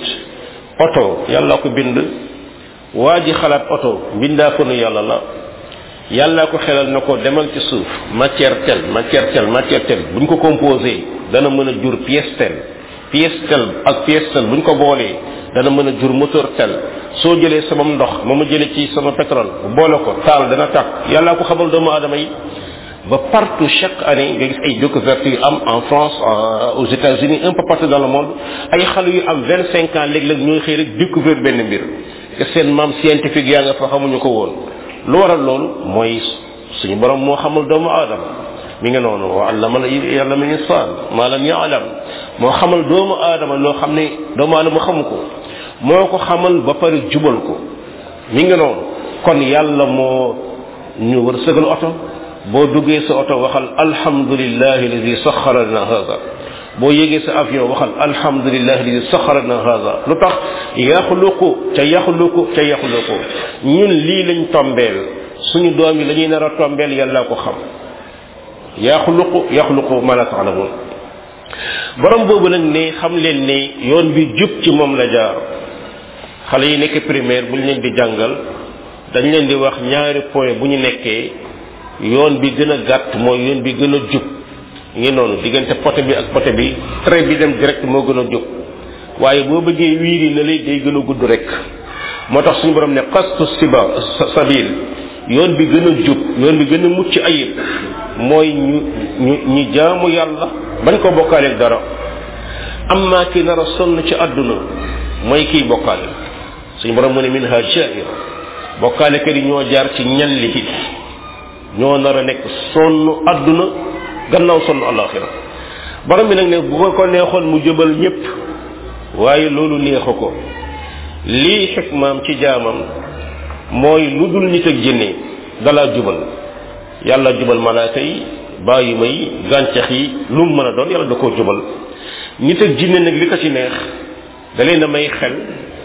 oto yàlla ko bind waa ji xalaat oto mbindaa ko nu yàlla la yàlla ko xelal na ko demal ci suuf matière telle matière telle matière telle buñ ko composé dana mën a jur pièce telle pièce telle ak pièce telle buñ ko boolee dana mën a jur moteur telle soo jëlee sama ndox ma ma jëlee ci sama pétrole boole ko taal dana tàkk yàlla ko xamal doomu aadama yi ba partout chaque année nga gis ay découvertes yu am en France aux États-Unis un peu partout dans le monde ay xale yu am vingt cinq ans léeg-léeg ñooy xëy rek découvrir benn mbir te seen maam scientifique yaa nga fa xamuñu ko woon lu waral loolu mooy suñu borom moo xamul doomu aadama mi ngi noonu wa allama yàlla mi insaan maa lam yaalam moo xamal doomu aadama loo xam ne doomu aadama xamu ko moo ko xamal ba pare jubal ko mi ngi noonu kon yàlla moo ñu war sëgal oto boo duggee sa oto waxal alhamdulillahi alladi saxara lana hada boo yégee sa avion waxal alhamdulillahi alladi saxara lana hada lu tax yaxluqu ca yaxluqu ca yaxluqu ñun lii lañ tombeel suñu doom yi la ñuy nar a tombeel yàlla ko xam yaxluqu yaxluqu ma la taalamun borom boobu nag ne xam leen ne yoon bi jub ci moom la jaar xale yi nekk primaire bu ñu leen di jàngal dañ leen di wax ñaari point bu ñu nekkee yoon bi gën a gàtt mooy yoon bi gën a jub ngi noonu diggante poté bi ak poté bi trait bi dem direct moo gën a jub waaye boo bëggee wiiri na lay day gën a gudd rek moo tax suñu borom ne qastu siba sabil yoon bi gën a jub yoon bi gën a mucc ayib mooy ñu ñu ñu jaamu yàlla bañ ko bokkaaleeg dara amma ki nar a sonn ci àdduna mooy kiy bokkaale suñu borom mu ne minha jair bokkaale kër yi ñoo jaar ci ñalli bi ñoo nar a nekk sonn àdduna gannaaw sonn alaxira borom bi nag ne bu ko neexoon mu jëbal ñépp waaye loolu neexu ko lii xikmaam ci jaamam mooy lu dul nit ak jinne dalaa jubal yàlla jubal malaaka yi bàyyi may gàncax yi lu mu mën a doon yàlla da koo jubal nit ak jinne nag li ko ci neex da leen a may xel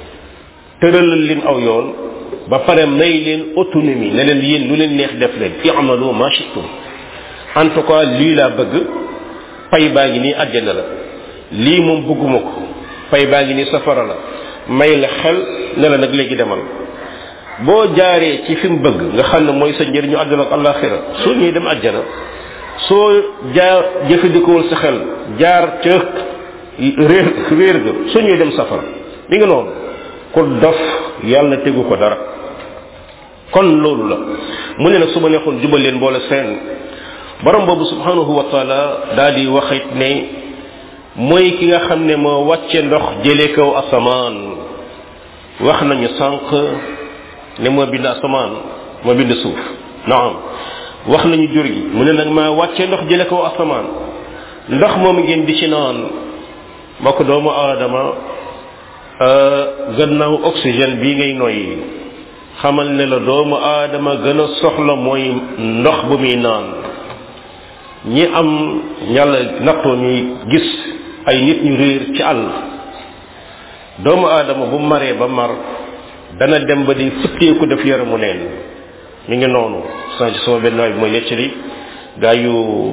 tëralal leen aw yoon ba pare may leen autonomie ne leen yéen lu leen neex def leen i'malu ma shi'tum en tout cas lii laa bëgg pay baa ngi nii àjjana la lii moom bëgguma ko pay baa ngi nii safara la may la xel ne la nag léegi demal boo jaaree ci fi mu bëgg nga xam ne mooy sa njëriñu àdduna ak àllaaxira soo ñuy dem àjjana soo jaar jëfandikoowul sa xel jaar ca réer réer ga soo ñuy dem safara mi nga noonu ku dof yàlla tegu ko dara kon loolu la mu ne nag su ma neexoon jubal leen boole seen borom boobu subhanahu wa taala daal di waxit ne mooy ki nga xam ne moo wàcce ndox jëlee kaw asamaan wax nañu sànq ne moo bind asamaan moo bind suuf naam wax nañu jur gi mu ne nag maa wàcce ndox jële kaw asamaan ndox moom ngeen di ci naan mbokk doomu aadama gannaaw oxygène bii ngay noyyi xamal ne la doomu aadama gën a soxla mooy ndox bu muy naan ñi am yàlla nattoo ñuy gis ay nit ñu réer ci àll doomu aadama bu maree ba mar dana dem ba di futteeku def yaramu neen mi ngi noonu sa ci sama benn waay bi mooy nettali gaa yu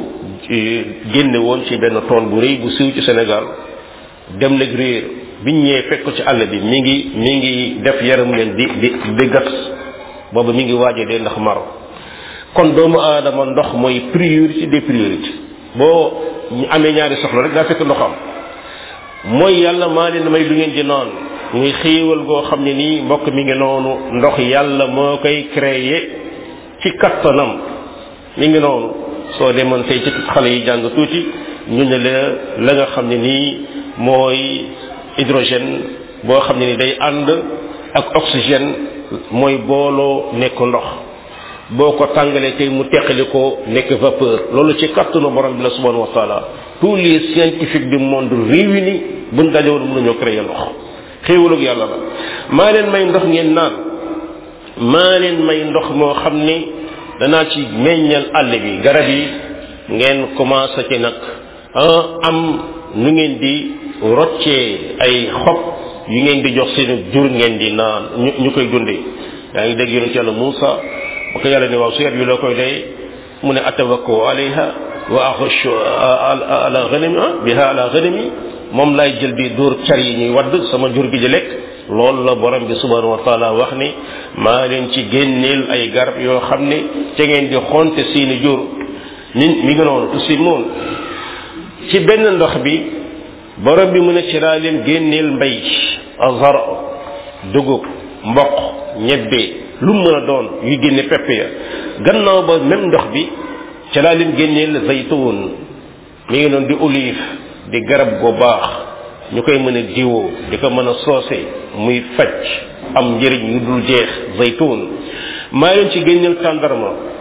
génne woon ci benn tool bu rëy bu siiw ci Sénégal dem nag réer biñ ñëwee fekk ko ci àll bi mi ngi mi ngi def yaramu neen di di di gas boobu mi ngi waaje dee ndax mar kon doomu aadama ndox mooy priorité des priorités boo ñu amee ñaari soxla rek daa fekk ndox am mooy yàlla maa leen may lu ngeen di naan muy xéewal goo xam ne nii mbokk mi ngi noonu ndox yàlla moo koy créer ci kattanam mi ngi noonu soo demoon tey ci xale yi jàng tuuti ñu ne la la nga xam ne nii mooy hydrogène boo xam ne ni day ànd ak oxygène mooy booloo nekk ndox boo ko tàngalee tey mu teqali ko nekk vapeur loolu ci kattanu borom bi la subhanahu wa taala tous les scientifiques du monde réunis buñ dajowoon mën nañoo créer ndox xéewalug yàlla la maa leen may ndox ngeen naan maa leen may ndox moo xam ni danaa ci meññal àll bi garab yi ngeen commencé ci nag am nu ngeen di roccee ay xob yu ngeen di jox seen jur ngeen di naan ñu ñu koy dundee yaa ngi dégg yonent yàlla Muusa ba ko yàlla ne waaw su yet bi loo koy day mu ne atawakko alayha wa axushu ala ghanami biha ala ghanami moom laay jël di dóor car yi ñuy wadd sama jur gi di lekk loolu la borom bi subhanahu wa taala wax ni maa leen ci génneel ay garab yoo xam ne ca ngeen di xonte seeni jur ni mi ngi noonu tusi moon ci benn ndox bi borom bi mu ne ci laa leen génneel mbay azar dugub mboq ñebbe lu mu mën a doon yu génne pepp ya gannaaw ba même ndox bi ca laa leen génneel zaytuun mi ngi noonu di olive di garab gu baax ñu koy mën a diwoo di ko mën a soose muy faj am njëriñ yu dul jeex zaytuun maa leen ci génneel tàndarma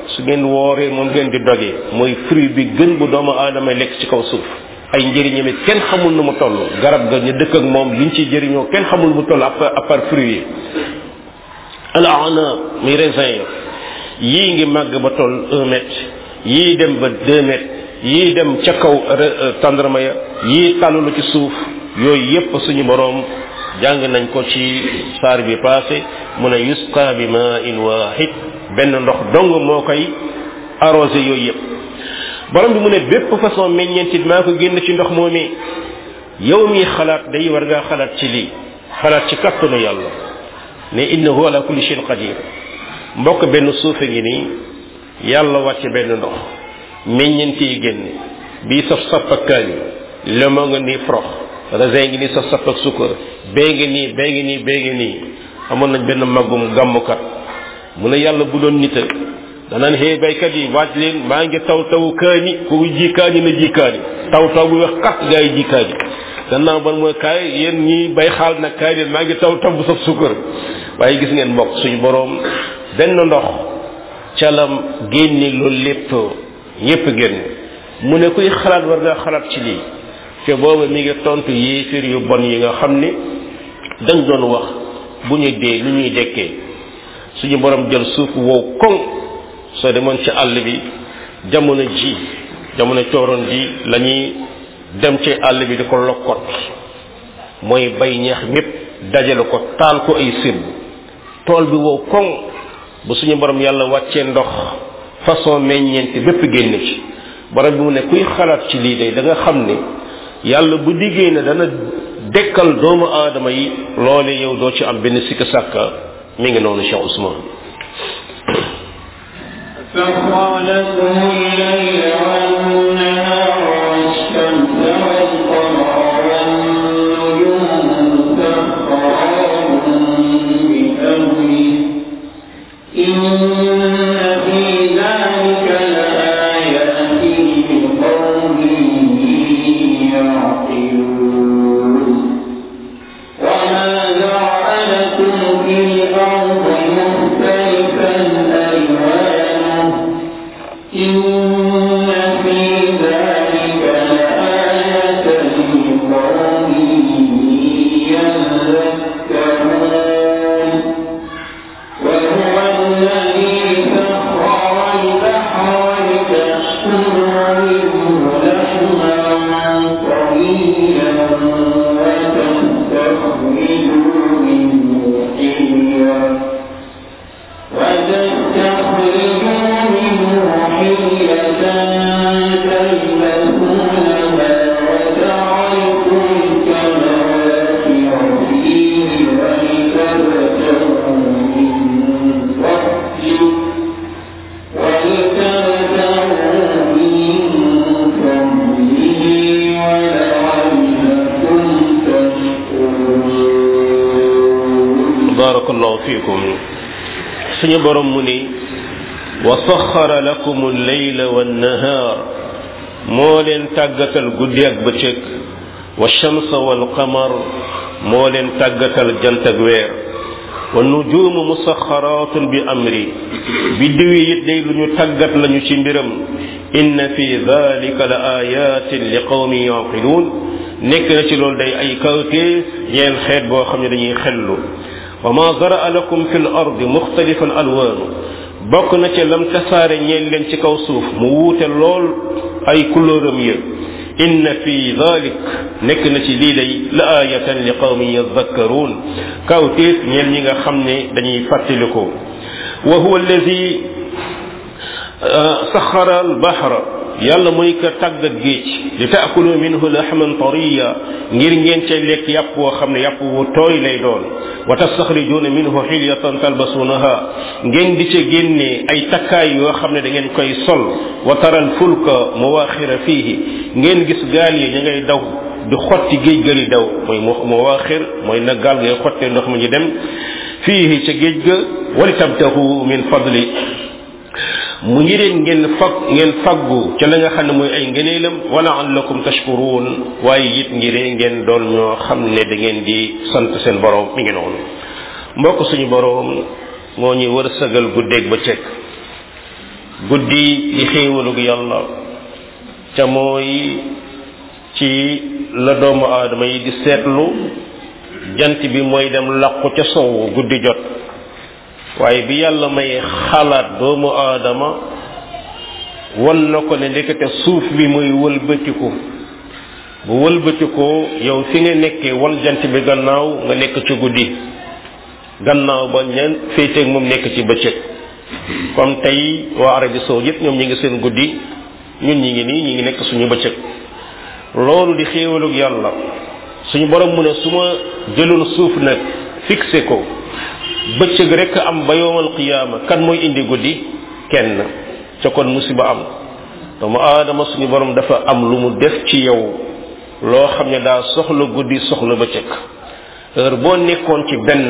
su ngeen wooree moom ngeen di dogee mooy fruit bi gën bu doomu aadama lekk ci kaw suuf ay njëriñam it kenn xamul nu mu toll garab ga ñu dëkk ak moom liñ ci jëriñoo kenn xamul nu mu toll à part fruit yi al ana muy raisin yii ngi màgg ba toll un mètre yii dem ba deux mètres yii dem ca kaw tàndarma ya yii tàllalu ci suuf yooyu yépp suñu boroom jàng nañ ko ci saar bi passé mu ne yusqa bi ma in wahid benn ndox dong moo koy arrosé yooyu yépp borom bi mu ne bépp façon meññeentit maa ko génn ci ndox moomee yow mi xalaat day war ngaa xalaat ci lii xalaat ci kattanu yàlla ne innahu ala kulli shay'in qadir mbokk benn suufe ngi nii yàlla wàcce benn ndox meññeent yi génn bii saf sapp ak kaani lemo nga nii frox raisin ngi nii saf sapp ak sukkar bee ngi nii bee ngi nii bee ngi nii amoon nañ benn maggum gàmmukat mu ne yàlla bu doon nita danaan xëy baykat yi waaj leen maa ngi taw tawu kaani ku ji kaani na ji kaani taw taw bu wax kat gaa yi ji kaani gannaaw ban mooy kaay yéen ñi bay xaal nag kaay leen maa ngi taw taw bu saf sukkar waaye gis ngeen mbokk suñu boroom benn ndox calam génne loolu lépp ñépp génn mu ne kuy xalaat war ngaa xalaat ci lii te booba mi ngi tontu yéefir yu bon yi nga xam ne dañ doon wax bu ñu dee lu ñuy dekkee suñu borom jël suuf wow koŋ soo demoon ci àll bi jamono ji jamono cooroon ji la ñuy dem ci àll bi di ko lokkot mooy bay ñeex mépp dajale ko taal ko ay sib tool bi wow koŋ bu suñu borom yàlla wàccee ndox façon meññeenti bépp génn ci borom bi mu ne kuy xalaat ci lii day da nga xam ne yàlla bu diggee ne dana dekkal doomu aadama yi loole yow doo ci am benn sikk sàkka mi ngi noonu Cheikh Ousmane سخر لكم الليل والنهار والشمس والقمر والنجوم مسخرات بأمره إن في ذلك لآيات لقوم يعقلون وما ذرأ لكم في الأرض مختلفا ألوانه إن في ذلك لآية لقوم يذكرون وهو الذي سخر البحر لتشكروا منه لحما طريا وتستخرجوا منه حليا وتستخرجوا منه حلية تلبسونها وترى الفلك مواخر فيه ولتبتغوا من فضله ولتبتغوا من فضله ولعلكم تشكرون barakallahu fiikum suñu borom mu ni wa saxara lakum al-layla wan-nahaar moo leen tàggatal guddi ak bëccëg wa shamsa wal qamar moo leen tàggatal jant ak weer wa nujuumu musaxaraatun bi amri biddiw yi it day lu ñu tàggat lañu ci mbiram inna fi dalika la ayatin li qawmin yaqiluun nekk na ci loolu day ay kawteef ñeel xeet boo xam ne dañuy xellu wa ma zaraa lakum fi l ardi muxtalifan alwaanu bokk na ca lam tasaare ñeel leen ci kaw suuf mu wuute lool ay couleuram ya inna fi dalik nekk na ci lii day la ayatan li qawmin yadhakkaruun kawteef ñeel ñi nga xam ne dañuy fàttaliku wa huwa alladi saxara albahra yàlla mooy ka tàggat géej li taakulu minhu lahman tariya ngir ngeen ca lekk yàpp woo xam ne yàpp wu tooy lay doon wa tastaxrijuuna minhu xilyatan talbasuunaha ngeen di ca génnee ay takkaay yoo xam ne da ngeen koy sol wa taral fulka mawaaxira fiihi ngeen gis gaal yi ña ngay daw di xotti géej ga li daw mooy mawaaxir mooy na gaal ngay xottee ndox mu ñu dem fiihi ca géej ga wali tabtahu min fadli mu ngi leen ngeen fag ngeen faggu ca la nga xam ne mooy ay ngëneelam wala allakum tashkuruun waaye it ngir ngeen doon ñoo xam ne da ngeen di sant seen borom mi ngi noonu mbokk suñu borom moo ñuy wërsëgal guddeeg ba cëkk guddi di xéewalug yàlla ca mooy ci la doomu aadama yi di seetlu jant bi mooy dem làqu ca sowu guddi jot waaye bi yàlla may xalaat doomu aadama wan na ko ne ndekete suuf bi mooy wëlbatiku bu wëlbatikoo yow fi nga nekkee wan jant bi gannaaw nga nekk ci guddi gannaaw ba ñeen féeteeg moom nekk ci bëccëg comme tey waa Arabie saoudite ñoom ñi ngi seen guddi ñun ñi ngi nii ñi ngi nekk suñu bëccëg loolu di xéewalug yàlla suñu borom mu ne su ma jëloon suuf nag fixé ko bëccëg rek am ba yowmal qiyaama kan mooy indi guddi kenn ca kon musiba am doomu aadama suñu borom dafa am lu mu def ci yow loo xam ne daa soxla guddi soxla bëccëg heure boo nekkoon ci benn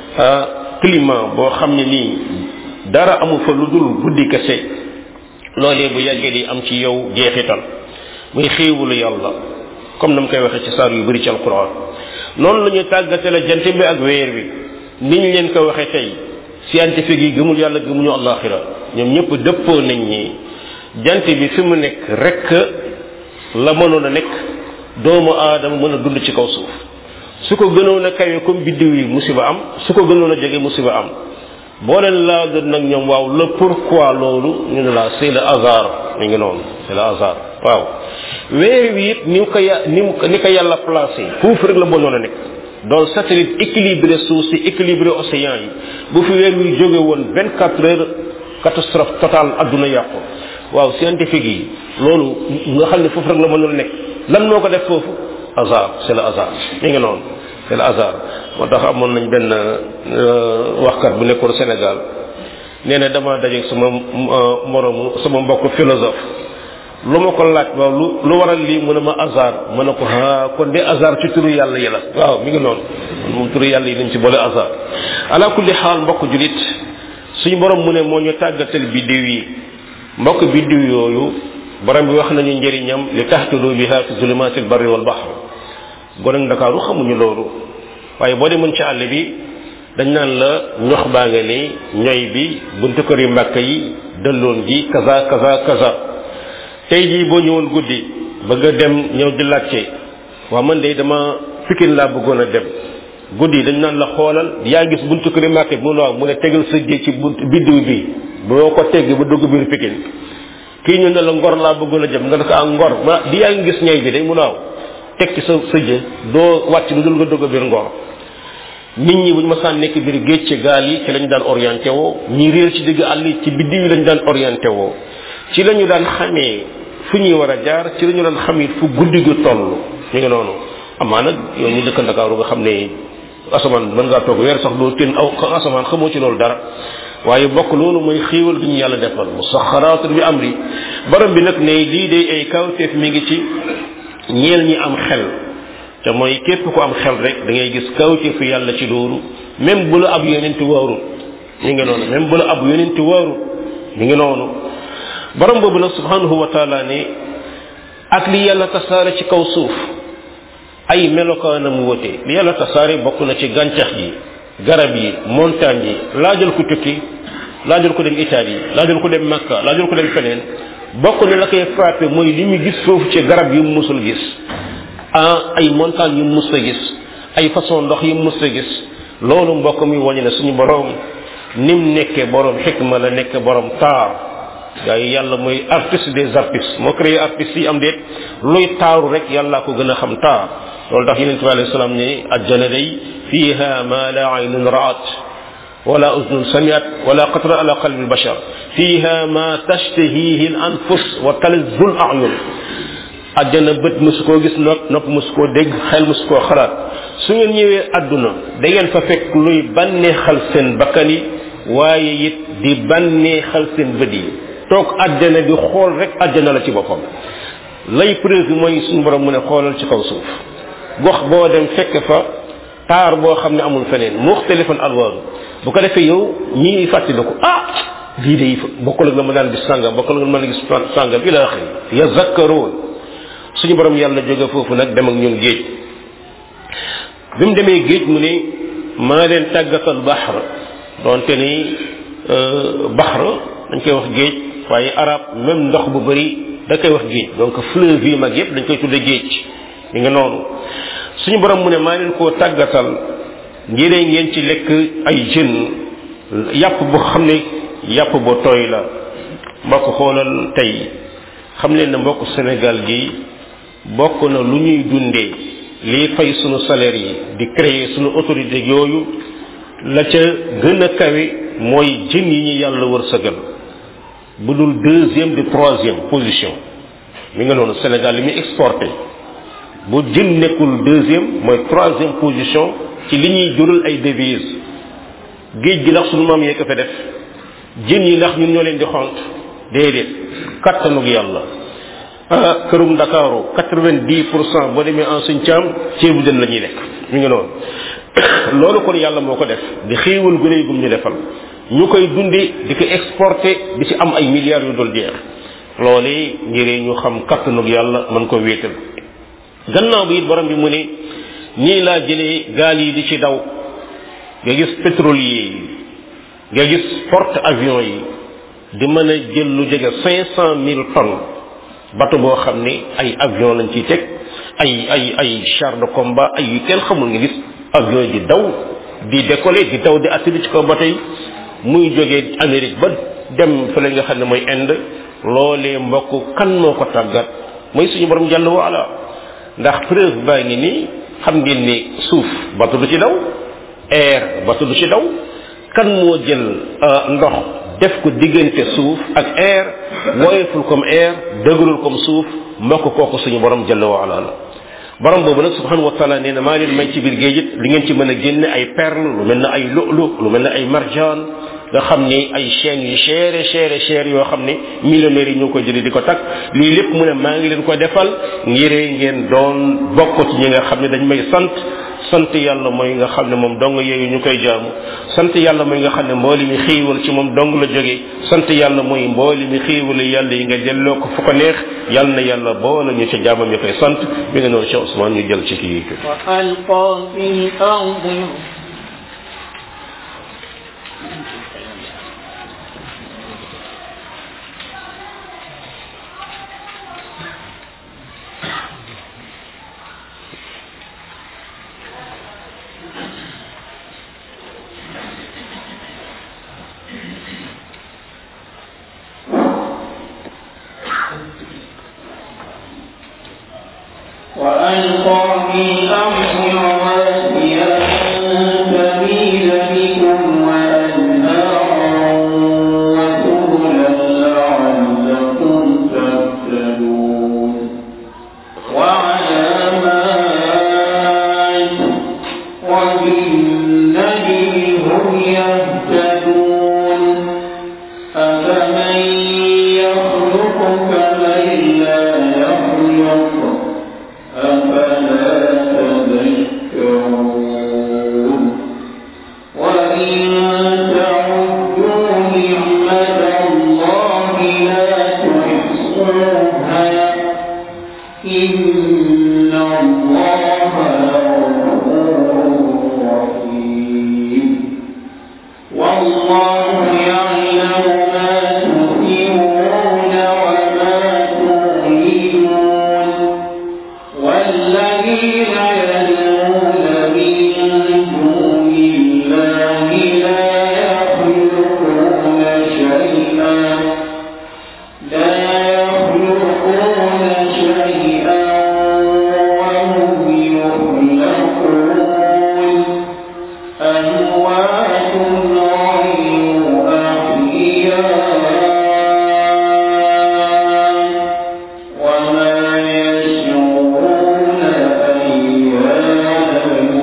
climat boo xam ne nii dara amu fa lu dul guddi kese loolee bu yàggee di am ci yow jeexital muy xéewalu yàlla comme na mu koy waxee ci saar yu bari ci alquran noonu la ñu tàggatale jant bi ak weer bi niñ leen ko waxee tey scientifique yi gëmul yàlla gëmuñu alaxira ñoom ñëpp dëppoo nañ ñi jant bi fi mu nekk rek la mënoon a nekk doomu aadama mën a dund ci kaw suuf su ko gënoon a kawe comme biddiw yi musiba am su ko gënoon a jege musiba am boo leen laa doon nag ñoom waaw le pourquoi loolu ñu ne la c'est le hasard mi ngi noonu c'est le hasard waaw weer wi it ni ko ya ni mu ni ko yàlla placé foofu rek la mënoon a nekk doon satellite équilibré suuf si équilibré océan yi bu fi weer wi jóge woon vingt quatre heures catastrophe totale adduna yàqu waaw scientifique yi loolu nga xam ne foofu rek la mënoon a nekk lan moo ko def foofu hasard c'est le hasard mi ngi noonu c'est le hasard moo tax amoon nañ benn waxkat bu nekkoon Sénégal nee na dama dajeeg sama moromu sama mbokk philosophe lu ma ko laaj waaw lu lu waral lii mu ne ma hasard ma ne ko ah kon de hasard ci turu yàlla yi la waaw mi ngi noonu moom turu yàlla yi dañ ci boole hasard ala kulli xaal mbokk julit suñu borom mu ne moo ñu tàggatal biddiw yi mbokk biddiw yooyu borom bi wax nañu njëriñam li taxtadu biha fi zulumatil barri wal bahr gone ak Ndakaaru xamuñu loolu waaye boo demoon ci àll bi dañ naan la ñox baa nga ni ñoy bi buntu kër yu mbàkk yi dëlloon gi kaza kaza kaza tey jii boo ñëwoon guddi bëgg a dem ñëw di laajte waa man de dama pikin laa bëggoon a dem guddi dañ naan la xoolal yaa gis buntu kër yu mbàkk bi mu ne waaw mu ne tegal sa jë ci bunt biddiw bi boo ko tegg ba dugg biir pikin kii ñu ne la ngor laa bëggoon a jëm nga ne ko ah ngor ma di yaa ngi gis ñay bi day mu ne waaw teg ci sa sa jë doo wàcc lu dul nga dugg biir ngor nit ñi buñ ma saan nekk biir géej ci gaal yi ci lañu daan orienté woo ñi réer ci digg àll yi ci biddiw yi lañu daan orienté woo ci lañu daan xamee fu ñuy war a jaar ci lañu daan xamee fu guddi gu toll ñu ngi noonu amaa nag yow ñu dëkk Ndakaaru nga xam ne asamaan mën ngaa toog weer sax doo teen aw asamaan xamoo ci loolu dara waaye bokk loolu mooy xéewal gi ñu yàlla defal musaxaraat bi amri borom bi nag ne lii day ay kawteef mi ngi ci ñeel ñi am xel te mooy képp ku am xel rek da ngay gis kawteefu yàlla ci loolu même bu la ab yonenti waarut mi ngi noonu même bu la ab yonenti waarut mi ngi noonu borom boobu nag subhanahu wa taala ne ak li yàlla tasaare ci kaw suuf ay melokaanam wote li yàlla tasaare bokk na ci gàncax gi garab yi montagne yi laajal ko tukki laajal ko dem Italie laajal ko dem Makka laajal ko dem feneen bokk na la koy frappé mooy li mu gis foofu ci garab yu mu musul gis ah ay montagne yu mu mus a gis ay façon ndox yu mu mus a gis loolu mbokk mi wañu ne suñu borom nim nekkee borom xikma la nekk borom taar gaa yi yàlla mooy artiste des artistes moo créé artistes yi am déet luy taaru rek yàlla ko gën a xam taar loolu tax yonente bi alayhi salaam ne ajjana day fiha ma la aynun ra'at wala udnun samiat wala qatra ala qalbi albashar fiha ma tashtahihi al anfus wa talazzu al a'yun ajjana bët musu koo gis nopp nopp musu koo dégg xel musu koo xalaat su ngeen ñëwee àdduna da ngeen fa fekk luy bànneexal seen bakkan yi waaye it di bànneexal seen bët yi toog àjjana di xool rek àjjana la ci boppam lay preuve bi mooy suñu borom mu ne xoolal ci kaw suuf gox boo dem fekk fa taar boo xam ne amul feneen muxtalifan alwaaru bu ko defee yow ñi fàttaliku ah lii de bokkul ak la ma daan gis sàngam bokkul ak la ma daan gis sàngam ila axiri yazakkaroon suñu borom yàlla jóge foofu nag dem ak ñun géej bi mu demee géej mu ne maa leen tàggatal baxar doonte ni baxar dañ koy wax géej waaye arab même ndox bu bëri da koy wax géej donc fleuve yi mag yépp dañ koy tudde géej mi nga noonu suñu borom mu ne maa leen koo tàggatal ngir ngeen ci lekk ay jën yàpp bu xam ne yàpp bu tooy la mbokk xoolal tey xam leen ne mbokk Sénégal gi bokk na lu ñuy dundee lii fay sunu salaire yi di créer sunu autorité yooyu la ca gën a kawe mooy jën yi ñu yàlla wërsëgal bu dul deuxième de troisième position mi nga noonu Sénégal li muy exporté bu jën nekkul deuxième mooy troisième position ci li ñuy jural ay devises géej gi ndax sunu maam yee ko fa def jën yi ndax ñun ñoo leen di xont déedéet kattanug yàlla ah kërum Ndakaaru quatre-vingt-dix pour cent boo demee en suñ caam ceebu jën la ñuy lekk mi ngi noonu loolu kon yàlla moo ko def di xéewal gu rëy gum ñu defal ñu koy dundi di ko exporté di ci am ay milliards yu dul jeex loolu ngir ñu xam kattanug yàlla mën ko wéetal gannaaw bi it borom bi mu ne nii laa jëlee gaal yi di ci daw nga gis pétrolier yi nga gis porte avion yi di mën a jël lu jege cinq cent mille tonnes bateau boo xam ne ay avion lañ ciy teg ay ay ay char de combat ay yu kenn xamul nga gis avion yi di daw di décoller di daw di atterrir ci kaw bateau yi muy jógee Amérique ba dem fële nga xam ne mooy Inde loolee mbokk kan moo ko tàggat mooy suñu borom jàll waala ndax preuve baa ngi nii xam ngeen ni suuf bateau du ci daw air bateau du ci daw kan moo jël ndox def ko diggante suuf ak air woyeful comme air dëgërul comme suuf mbokk kooku suñu borom jalla wa ala la borom boobu nag subhanahu wa taala nee na maa leen may ci biir géej it li ngeen ci mën a génne ay perle lu mel ne ay lu'lu lu mel ne ay marjaan nga xam ni ay chaînes yu cher cher cher yoo xam ni millionnaires yi ñoo koy jëlee di ko takk lii lépp mu ne maa ngi leen ko defal ngir ngeen doon bokk ci ñi nga xam ne dañ may sant sant yàlla mooy nga xam ne moom dong yooyu ñu koy jaamu sant yàlla mooy nga xam ne mbooli mi xiiwal ci moom dong la jóge sant yàlla mooy mbooli mi xiiwal yàlla yi nga delloo ko fu ko neex yàlla na yàlla boole ñu ci jaamam yi koy sant mi nga noonu Cheikh Ousmane ñu jël ci kii وألقى في الأرض وألقى في الأرض رواسي أن تميد بكم وأنهارا وسبلا لعلكم تهتدون وعلامات وبالنجم هم يهتدون أفمن يخلق كمن لا يخلق أفلا تذكرون وإن تعدوا نعمة الله لا تحصوها إن الله لغفور رحيم والله يعلم ما تسرون وما تعلنون والذين يدعون من دون الله لا يخلقون شيئا لا يخلقون شيئا وهم يخلقون أموات غير أحياء وما يشعرون أيان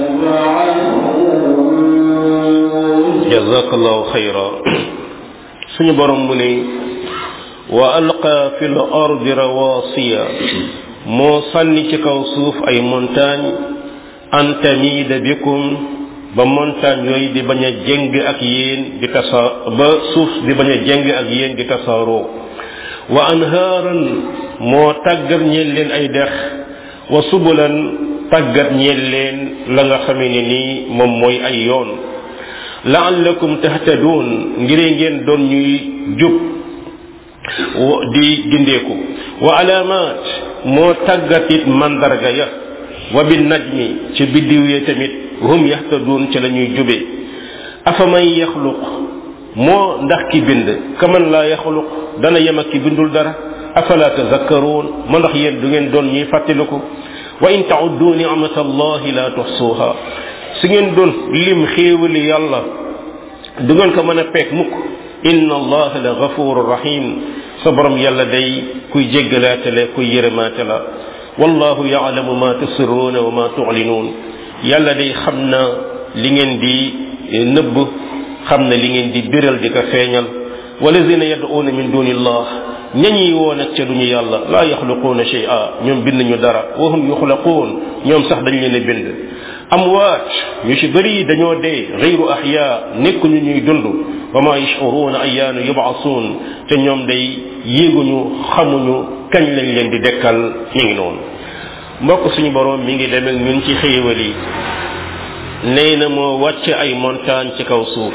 يبعثون jazakallahu xayra suñu borom mu ne wa alqa fi l ardi rawasiya moo sànni ci kaw suuf ay montagne an tamida bikum ba montagne yooyu di bañ a jëng ak yéen di tasa ba suuf di bañ a jëng ak yéen di tasaaroo wa anhaaran moo tàggat ñeel leen ay dex wa subulan tàggat ñeel leen la nga xamee ne nii moom mooy ay yoon laallakum tahtadun ngir ngeen doon ñuy jub di gindeeku wa alaamaat moo tàggatit mandarga ya wa bi najmi ci biddiw ya tamit hum yaxtaduun ci la ñuy jube afa man yaxluq moo ndax ki bind kaman laa yaxluq dana yem ak ki bindul dara afala tazakkaruun ma ndax yéen du ngeen doon ñuy fàttaliku wa in tauddu nicmata allahi la tuxsuuha su ngeen doon lim xéewali yàlla du ngeen ko mën a peeg mukk inna allaha la gafuru rahim sa borom yàlla day kuy jéggalaate la kuy yërëmaate la wallahu yaalamu ma tusirruuna wa ma tuclinuun yàlla day xam na li ngeen di nëbb xam na li ngeen di biral di ko feeñal walazina yad'uuna min duni illah ñañi woo nag ca duñu yàlla laa yaxluquuna shay'a ñoom bind ñu dara wa hum yuxlaquun ñoom sax dañ leen a bind amwaat ñu ci bëri dañoo dee gayru ahya nekkuñu ñuy dund wa ma yashuruuna ayaanu yubaasuun te ñoom day yéeguñu xamuñu kañ lañ leen di dekkal mi ngi noonu mbokk suñu borom mi ngi demee ñun ci xéewal yi nee na moo wàcc ay montagne ci kaw suuf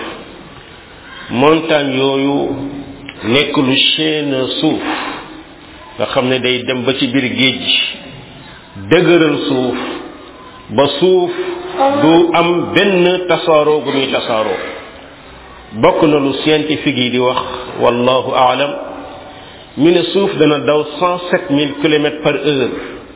montagne yooyu nekk lu chaîne suuf nga xam ne day dem ba ci biir géej gi dëgëral suuf ba suuf du am benn tasaaroo gu muy tasaaroo bokk na lu scientifique yi di wax wallahu aalam ñu ne suuf dana daw cent sept mille kilomètres par heure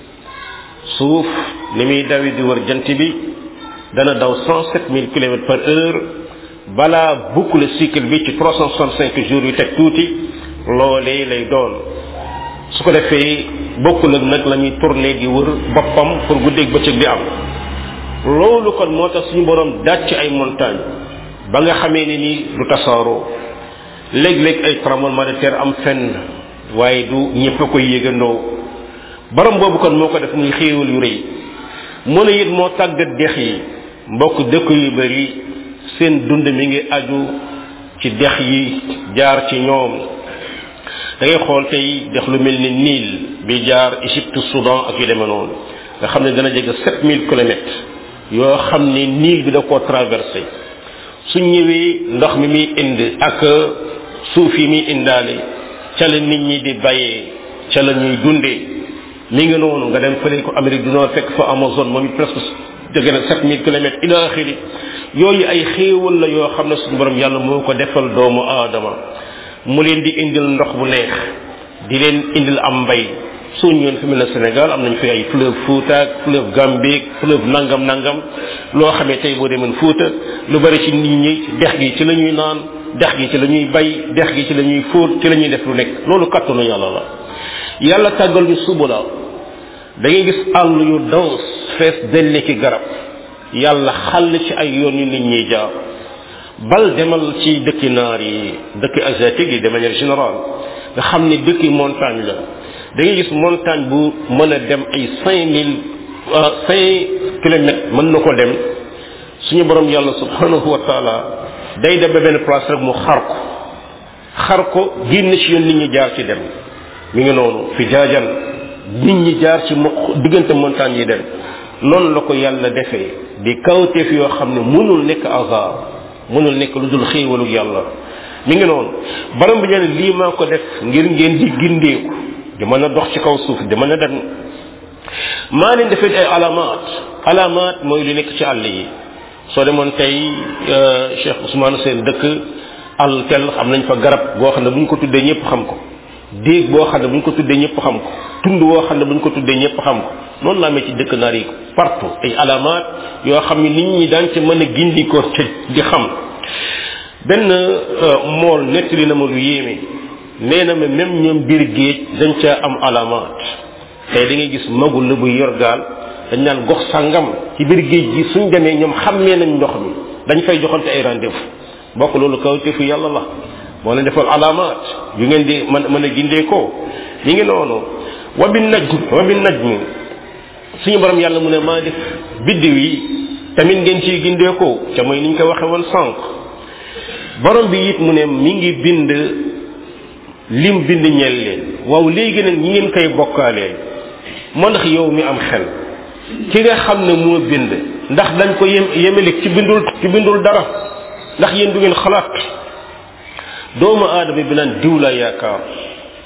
suuf ni muy dawi di wër jant bi dana daw cent sept mille kilomètres par heure balaa boucle cycle bi ci trois cent soixante cinq jours yu teg tuuti loolee lay doon su ko defee bokkul ak nag la ñuy tourné di wër boppam pour guddeeg bëccëg di am loolu kon moo tax suñu borom dàcc ay montagne ba nga xamee ne ni du tasaaroo léeg-léeg ay tremblement de terre am fenn waaye du ñëpp a koy yëgandoo borom boobu kon moo ko def muy xéewal yu rëy mu ne it moo tàggat dex yi mbokk dëkk yu bari seen dund mi ngi aju ci dex yi jaar ci ñoom da ngay xool tey dex lu mel ni Nil bi jaar Égypte Soudan ak yu demee noonu nga xam ne dana jege 7000 kilomètres yoo xam ne Nil bi da koo traversé su ñëwee ndox mi muy indi ak suuf yi muy indaale ca la nit ñi di bayee ca la ñuy dundee mi ngi noonu nga dem fële ko Amérique du Nord fekk fa Amazon moom it presque jege na 7000 kilomètres ila axiri yooyu ay xéewal la yoo xam ne suñu borom yàlla moo ko defal doomu aadama mu leen di indil ndox bu neex di leen indil am mbay soo ñëwee fi mel ne Sénégal am nañ fi ay fleuve Fouta ak fleuve Gambie fleuve nangam nangam loo xamee tey boo demoon Fouta lu bari ci nit ñi dex gi ci la ñuy naan dex gi ci la ñuy bay dex gi ci la ñuy fóot ci la ñuy def lu nekk loolu kattanu yàlla la yàlla tàggal ñu suba la da ngay gis àll yu daws fees delle ki garab yàlla xàll ci ay yoon yu nit ñiy jaar bal demal ci dëkki naar yi dëkki asiatique yi de manière générale nga xam ne dëkki montagne la da ngay gis montagne bu mën a dem ay cinq mille cinq kilomètres mën na ko dem suñu borom yàlla subhanahu wa taala day dem ba benn place rek mu xar ko xar ko génn ci yoon nit ñi jaar ci dem mi ngi noonu fi jaajan nit ñi jaar ci mo diggante montagne yi dem noonu la ko yàlla defee di kawteef yoo xam ne mënul nekk hasard mënul nekk lu dul xéewalu yàlla mi ngi noonu baram bi ñene lii maa ko def ngir ngeen di gindeeku di mën a dox ci kaw suuf di mën a dem maa leen defee ay alamaat alamaat mooy lu nekk ci àll yi soo demoon tey Cheikh Ousmane seen dëkk àll tel xam nañ fa garab goo xam ne bu ñu ko tuddee ñëpp xam ko déeg boo xam ne bu ñu ko tuddee ñëpp xam ko tund woo xam ne bu ñu ko tuddee ñëpp xam ko noonu la amee ci dëkk naar yi partout ay alamaat yoo xam ne nit ñi daan ci mën a gindikoo ci di xam benn mool nettali na ma lu yéeme nee na ma même ñoom biir géej dañ caa am alamaat tey da ngay gis magul la buy yor gaal dañ naan gox sangam ci biir géej gi suñ demee ñoom xàmmee nañ ndox mi dañ fay joxante ay rendez-vous bokk loolu kawteefu yàlla la moo leen defal alamaat yu ngeen di mën mën a gindee ko yi ngi noonu wa bi naj wa bi naj mi suñu borom yàlla mu ne maa def biddiw yi tamit ngeen ciy gindee ko ca mooy ni ñu ko waxe woon sànq borom bi it mu ne mi ngi bind lim bind ñeel leen waaw léegi nag ñi ngeen koy bokkaaleel moo ndax yow mi am xel ki nga xam ne moo bind ndax dañ ko yem yemele ci bindul ci bindul dara ndax yéen du ngeen xalaat doomu aadama bi naan diw la yaakaar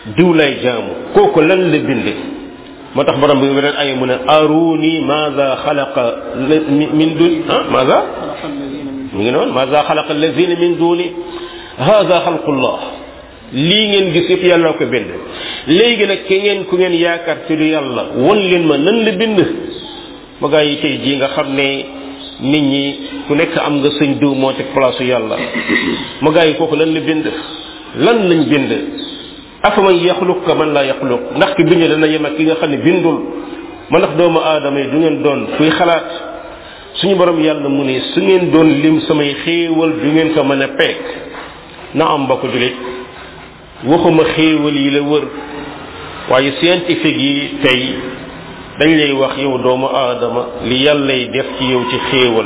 diw lay jaamu kooku lan la bind moo tax borom bi weneen ay mu ne aruni maza xalaqa min duni ah maza mi ngi noonu maza xalaqa allazina min duni hada xalqullah lii ngeen gis yëpp yàlla ko bind léegi nag ki ngeen ku ngeen yaakaar ci du yàlla won leen ma nan la bind ma gaa yi tey jii nga xam ne nit ñi ku nekk am nga sëñ diw moo teg place yàlla ma gaa yi kooku lan la bind lan lañ bind afa man yaxluq ka man laa yaxluq ndax ki bind dana yem ak ki nga xam ne bindul ma ndax doomu aadama yi du ngeen doon kuy xalaat suñu borom yàlla mu ne su ngeen doon lim samay xéewal du ngeen ko mën a peek na am mbokk julit waxuma xéewal yi la wër waaye scientifique yi tey dañ lay wax yow doomu aadama li yàllay def ci yow ci xéewal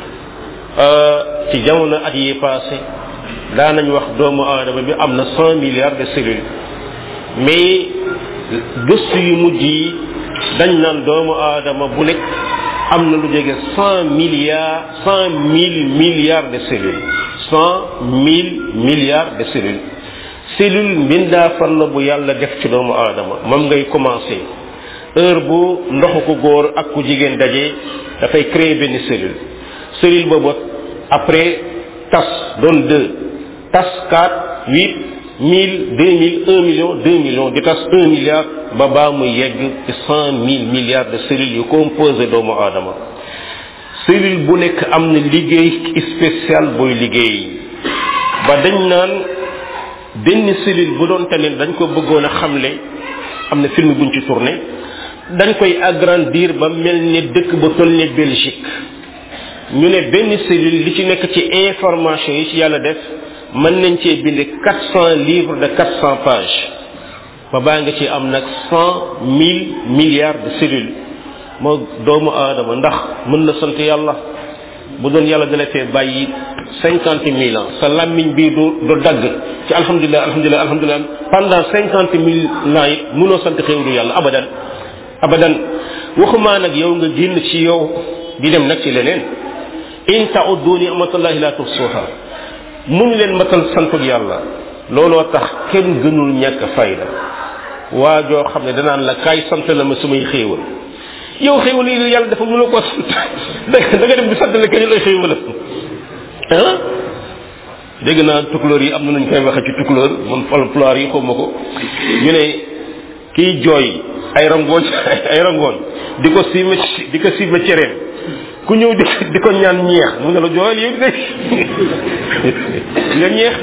ci jamono at yi passé daanañ wax doomu aadama bi am na cent milliards de cellules mais gëstu yu mujj yi dañ naan doomu aadama bu nekk am na lu jege cent milliards cent mille milliards de cellules cent mille milliards de cellules cellule mbindaa fan la bu yàlla def ci doomu aadama moom ngay commencé heure bu ndoxu ko góor ak ku jigéen daje dafay créer benn cellule cellule boobu après tas doon deux tas quatre huit mille deux mille un million deux millions di tas un milliard ba baa muy yegg ci cent mille milliards de cellules yu composé doomu aadama cellule bu nekk am na liggéey spécial booy liggéey ba dañ naan benn cellule bu doon tamit dañ ko bëggoon a xamle am na film buñ ci tourné dañ koy agrandir ba mel ne dëkk ba toll ne Belgique ñu ne benn cellule li ci nekk ci information yi ci yàlla def mën nañ cee bind quatre cent livres de quatre cent pages ba baa nga ci am nag cent mille milliards de cellules moo doomu aadama ndax mën na sant yàlla bu doon yàlla dala fee bàyyi cinquante mille ans sa làmmiñ bii du du dagg ci alhamdulilah alhamdulilah alhamdulilah pendant cinquante mille ans it mënoo sant xéewlu yàlla abadan abadan waxumaa nag yow nga génn ci yow di dem nag ci leneen in ta'uddu ni'matallahi la tuhsuha mun leen matal santuk yàlla looloo tax kenn gënul ñàkk fayda waa joo xam ne danaan la kaay sant la ma sumay xéewal yow xéewal yi yàlla dafa mënoo ko sant da nga dem di sant la kenn lay xéewal ah dégg naa tukulóor yi am na nuñ koy waxe ci tukulóor man folklore yi xawma ko ñu ne kiy jooy ay rangooñ ay rangooñ di ko siima di ko siima cereem ku ñëw di di ko ñaan ñeex mu ne la jooyal yéeg de nga ñeex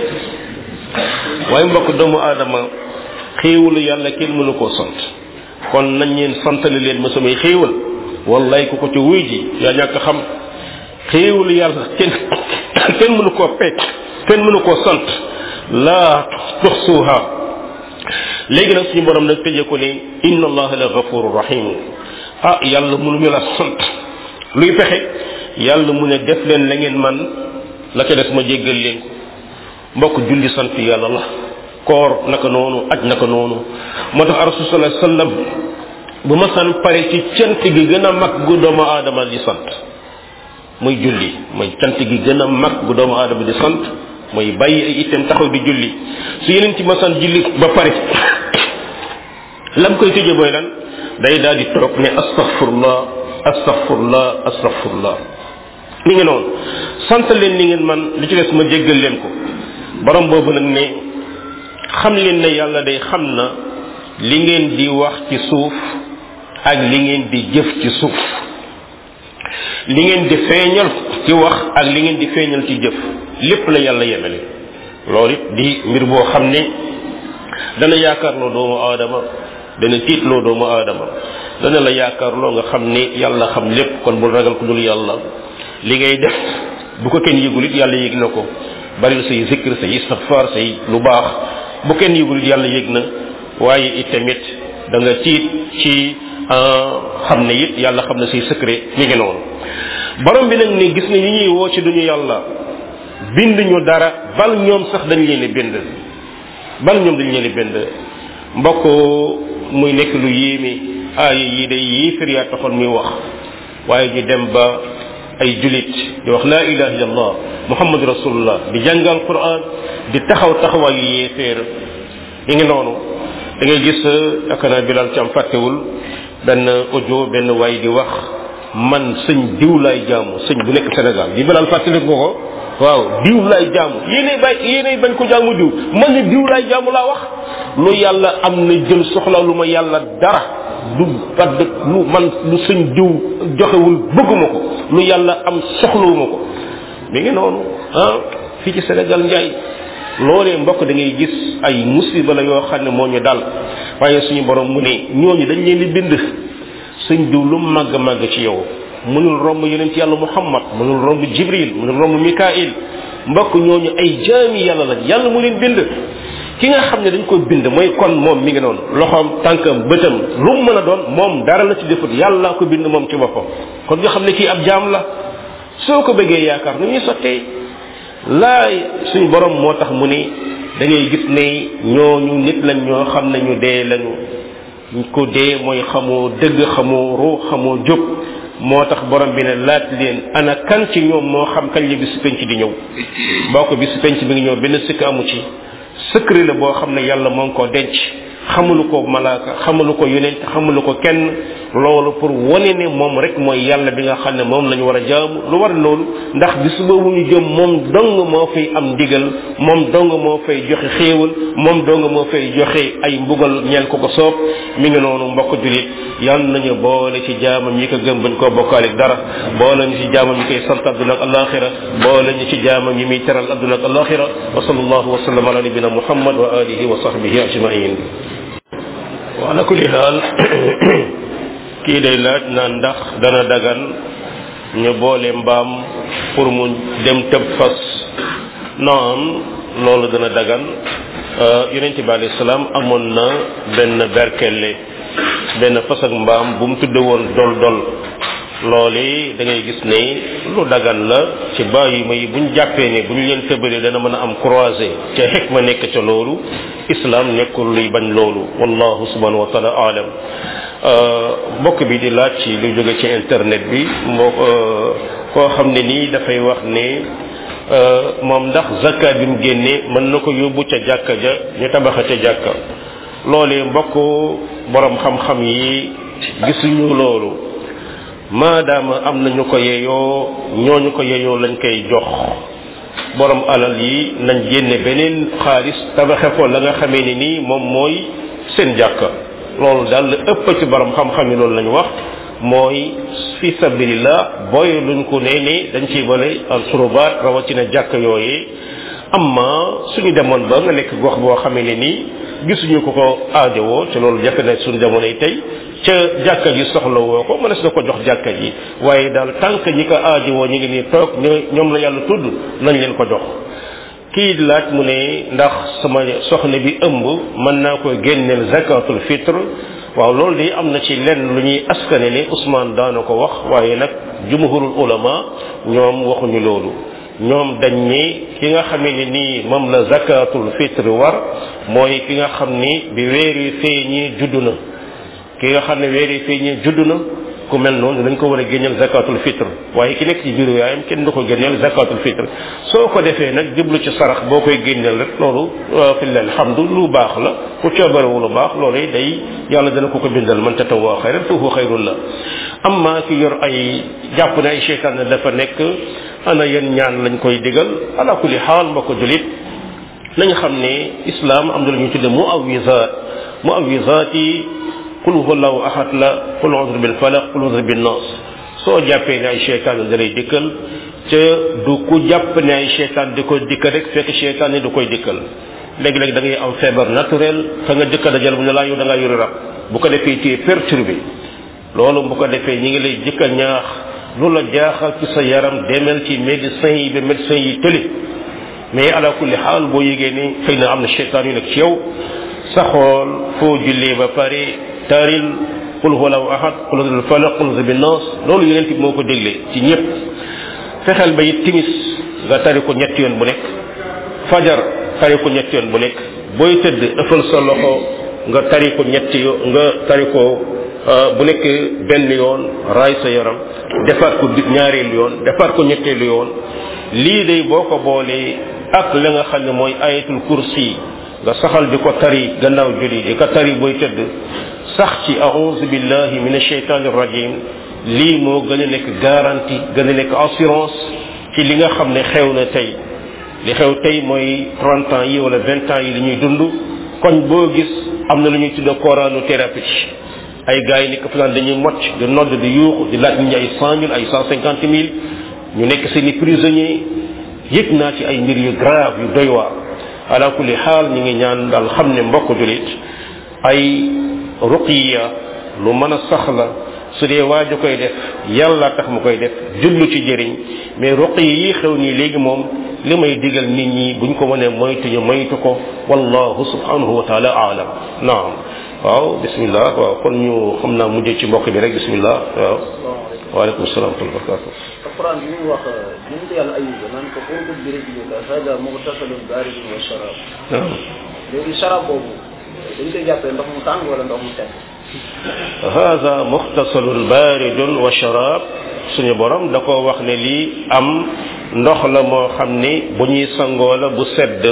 waaye mbokk doomu aadama xéewalu yàlla kenn mënu koo sant kon nañ leen santale leen ma samay xéewal wallaay ku ko ci wuy ji yaa ñàkk xam xéewalu yàlla kenn kenn mënu koo pecc kenn mënu koo sant laa tuxsuha léegi nag suñu borom nag tëjee ko ne inna allaha la gafuru rahim ah yàlla mënu ñu la sant luy pexe yàlla mu ne def leen la ngeen man la ca des ma jéggal leen ko mbokk julli sant yàlla la koor naka noonu aj naka noonu moo tax rasul sallallahu alayhi wasallam bu ma san pare ci cant gi gën a mag gu doomu aadama di sant muy julli mooy cant gi gën a mag gu doomu aadama di sant mooy bàyyi ay itam taxaw di julli su yeneen ci masan julli ba pare lam koy tëje mooy lan day daal di toog ne astaghfirullah astaghfirullah astaghfirullah mi ngi noonu sant leen ni ngeen man li ci des ma jéggal leen ko borom boobu nag ne xam leen ne yàlla day xam na li ngeen di wax ci suuf ak li ngeen di jëf ci suuf li ngeen di feeñal ci wax ak li ngeen di feeñal ci jëf lépp la yàlla yemele loolu it di mbir boo xam ne dana yaakaarloo doomu aadama dana tiitloo doomu aadama dana la yaakaarloo nga xam ne yàlla xam lépp kon bul ragal ku dul yàlla li ngay def bu ko kenn yëgul it yàlla yëg na ko bari say zikr say istighfar say lu baax bu kenn yëgul it yàlla yëg na waaye it tamit da nga tiit ci xam ne it yàlla xam na say secret mi ngi noonu borom bi nag ni gis nga ñi ñuy woo ci duñu yàlla bind ñu dara bal ñoom sax dañ leen bind bal ñoom dañ leen bind mbokk muy nekk lu yéeme aaya yi day yéefir yaa taxoon muy wax waaye ñu dem ba ay julit di wax laa ilaha illallah muhammad rasulullah di jàngal quran di taxaw taxawaayu yéeféer yi ngi noonu da ngay gis yaakaar naa bilal ci am fàttewul benn audio benn waay di wax man sëñ diw laay jaamu sëñ bu nekk Sénégal di bilal fàttaliku ko ko waaw diw laay jaamu yéenay bay yéenay bañ ko jaamu diw man ni diw laay jaamu laa wax lu yàlla am na jël soxla lu ma yàlla dara du padd lu man lu sëñ diw joxewul bëgguma ko lu yàlla am soxlawuma ko mi ngi noonu ah fii ci Sénégal njaay loolee mbokk da ngay gis ay musiba la yoo xam ne moo ñu dal waaye suñu borom mu ne ñooñu dañ leen di bind sëñ diw lu màgg màgg ci yow mënul romb yonent yàlla muhammad mënul romb jibril mënul romb mikail mbokk ñooñu ay jaami yàlla lañ yàlla mu leen bind ki nga xam ne dañ ko bind mooy kon moom mi ngi noonu loxoom tànkam bëtam lu mu mën a doon moom dara la ci defut yàlla ko bind moom ci boppam kon nga xam ne kii ab jaam la soo ko bëggee yaakaar nu ñuy sottee laay suñ borom moo tax mu ni da ngay gis ne ñooñu nit lañ ñoo xam ne ñu dee lañu ko dee mooy xamoo dëgg xamoo ruu xamoo jóg moo tax borom bi ne laaj leen ana kan ci ñoom moo xam kañ la bisu penc di ñëw boo ko bisu penc bi ngi ñëw benn sikk amu ci secret la boo xam ne yàlla moo ngi ko denc xamulu ko malaaka xamulu ko yonent xamulu ko kenn loolu pour wane ne moom rek mooy yàlla bi nga xam ne moom lañu war a jaamu lu war loolu ndax bis boobu ñu jëm moom dong moo fay am ndigal moom dong moo fay joxe xéewal moom dong moo fay joxe ay mbugal ñeel ko ko soob mi ngi noonu mbokk julit yal nañu boole ci jaamam yi ko gëm bañ koo bokkaale dara boole ñu ci jaamam yi koy sant adduna ak alaxira boole ñu ci jaamam yi muy teral adduna ak alaxira wa sallallahu wa sallam ala nabina muhammad wa alihi wa sahbihi ajmain wa ala kulli haal kii day laaj naan ndax dana dagan ñu boole mbaam pour mu dem tëb fas naam loolu dana dagan yonent bi alayhi salaam amoon na benn berkelle benn fas ak mbaam bu mu tudde woon dol dol loolu da ngay gis ne lu dagan la ci bàyyi ma yi buñ jàppee ne bu ñu leen tëbalee dana mën a am croisé ca xekk ma nekk ca loolu islam nekkul luy bañ loolu wallahu subhanahu wa taala alam mbokk bi di laaj ci lu jóge ci internet bi moo koo xam ne nii dafay wax ne moom ndax zakat bi mu génnee mën na ko yóbbu ca jàkka ja ñu tabaxa ca jàkka loolee mbokk borom xam-xam yi gisuñu loolu maadaama am na ñu ko yeyoo ñooñu ko yeyoo lañ koy jox borom alal yi nañ génne beneen xaalis tabaxe ko la nga xamee ni nii moom mooy seen jàkka loolu daal la ëpp ci borom xam-xam yi loolu lañu wax mooy fi sabilillah booy luñ ko nee ne dañ ciy bale al surubaat rawatina jàkka yooyee amma suñu demoon ba nga nekk gox boo xamee ne nii gisuñu ko ko aajowoo te loolu jafe na suñu jamonoy tey ca jàkka ji soxla woo ko mënees na ko jox jàkka ji waaye daal tànk ñi ko aajowoo ñu ngi nii toog ñoom la yàlla tudd nañ leen ko jox kii laaj mu ne ndax sama soxna bi ëmb mën naa ko génneel zakatul fitre waaw loolu de am na ci lenn lu ñuy askane ne Ousmane daana ko wax waaye nag jumhurul ulama ñoom waxuñu loolu ñoom dañ ni ki nga xamee ne nii moom la zakatul fitre war mooy ki nga xam ni bi weer yi feeñee judd na ki nga xam ne weer yi feeñee judd na ku mel noonu dañ ko war a génneel zakatul fitre waaye ki nekk ci biiru yaayam kenn du ko génneel zakatul fitre soo ko defee nag jublu ci sarax boo koy génneel rek loolu filla alhamdu lu baax la ku coobarewu lu baax loolu day yàlla dana ko ko bindal man tatawwa xayran fa huwa xayrun la amma ki yor ay jàpp ne ay cheytaan ne dafa nekk ana yan ñaan lañ koy digal ala kulli xaal ma ko julit nañ xam ne islam am na lu ñu tudde muawisat muawisat yi qul huwallahu ahad la qul a'udhu bil falaq qul a'udhu bin nas soo jàppee ne ay cheytaan da lay dikkal ca du ku jàpp ne ay cheytaan di koy dikkal rek fekk cheytaan ni du koy dikkal léegi-léegi da ngay am feebar naturel fa nga jëkka dajal bu ne laa yow da ngaa yore rab bu ko defee téye perturbé loolu bu ko defee ñi ngi lay jëkka ñaax lu la jaaxal ci sa yaram demel ci médecin yi ba médecin yi tëli mais ala kulli xaal boo yégee ni xëy na am na cheytaan yu nekk ci yow sa xool foo jullee ba pare taril qul huwa lahu ahad qul huwa falaq qul huwa bin nas loolu yonent bi moo ko dégle ci ñëpp fexeel ba it timis nga tari ko ñetti yoon bu nekk fajar tari ko ñetti yoon bu nekk booy tëdd ëffal sa loxo nga tari ko ñetti yo nga tari ko bu nekk benn yoon raay sa yaram defaat ko ñaareelu yoon defaat ko ñetteelu yoon lii day boo ko boolee ak la nga xam ne mooy ayatul kursi nga saxal di ko tari gannaaw julli di ko tari booy tëdd sax ci a'udhu billahi minash shaitanir rajim lii moo gën a nekk garantie gën a nekk assurance ci li nga xam ne xew na tey li xew tey mooy 30 ans yi wala 20 ans yi li ñuy dund koñ boo gis am na lu ñuy tudde coranothérapie ay gars yi nekk fa naan dañuy mocc di nodd di yuuxu di laaj ñi ay 100 mille ay 150 mille ñu nekk seeni prisonnier yëg naa ci ay mbir yu grave yu doy waar ala kulli xaal ñi ngi ñaan daal xam ne mbokk julit ay ruqiya lu mën a sax la su dee waaju koy def yàlla tax mu koy def jublu ci jëriñ mais ruqiya yi xew nii léegi moom li may digal nit ñi buñ ko mënee moytu ñu moytu ko wallahu subhanahu wa taala aalam naam waaw bismillah waaw kon ñu xam naa mujjee ci mbokk bi rek bismillah waaw waaleykum salaam wa rahmatulah alquran bi mu wax yonent yàlla ayuba naan ko urgud bi rijlika hada mughtasalun baridun wa sharab naam léegi sharab boobu dañ koy jàppee ndox mu tàng wala ndox mu sedd hada muxtasalun baridun wa sharab suñu borom da ko wax ne lii am ndox la moo xam ni bu ñuy sangoo la bu sedd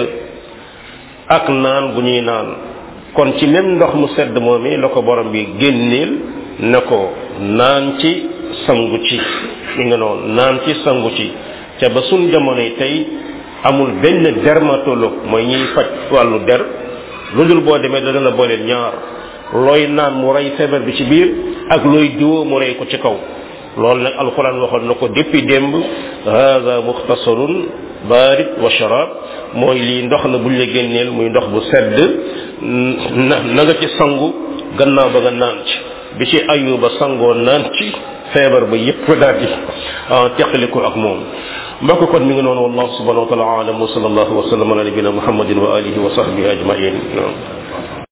ak naan bu ñuy naan kon ci même ndox mu sedd moom la ko borom bi génneel na ko naan ci sangu ci mi nga noonu naan ci sangu ci te ba suñ jamonoy tey amul benn dermatologue mooy ñuy faj wàllu der lu dul boo demee dana la booleel ñaar looy naan mu rey feebar bi ci biir ak looy diwoo mu rey ko ci kaw loolu nag alquran waxoon na ko depuis démb hada muxtasarun barid wa sharab mooy lii ndox la buñ la génneel muy ndox bu sedd na na nga ci sangu gannaaw ba nga naan ci bi ci ayuba sangoo naan ci feebar ba yépp daal di teqali ko ak moom mbokk kon mi ngi noonu wallahu subhanahu wa taala alam wa sallallahu wa sallam ala nabina muhammadin wa alihi wa sahbihi ajmain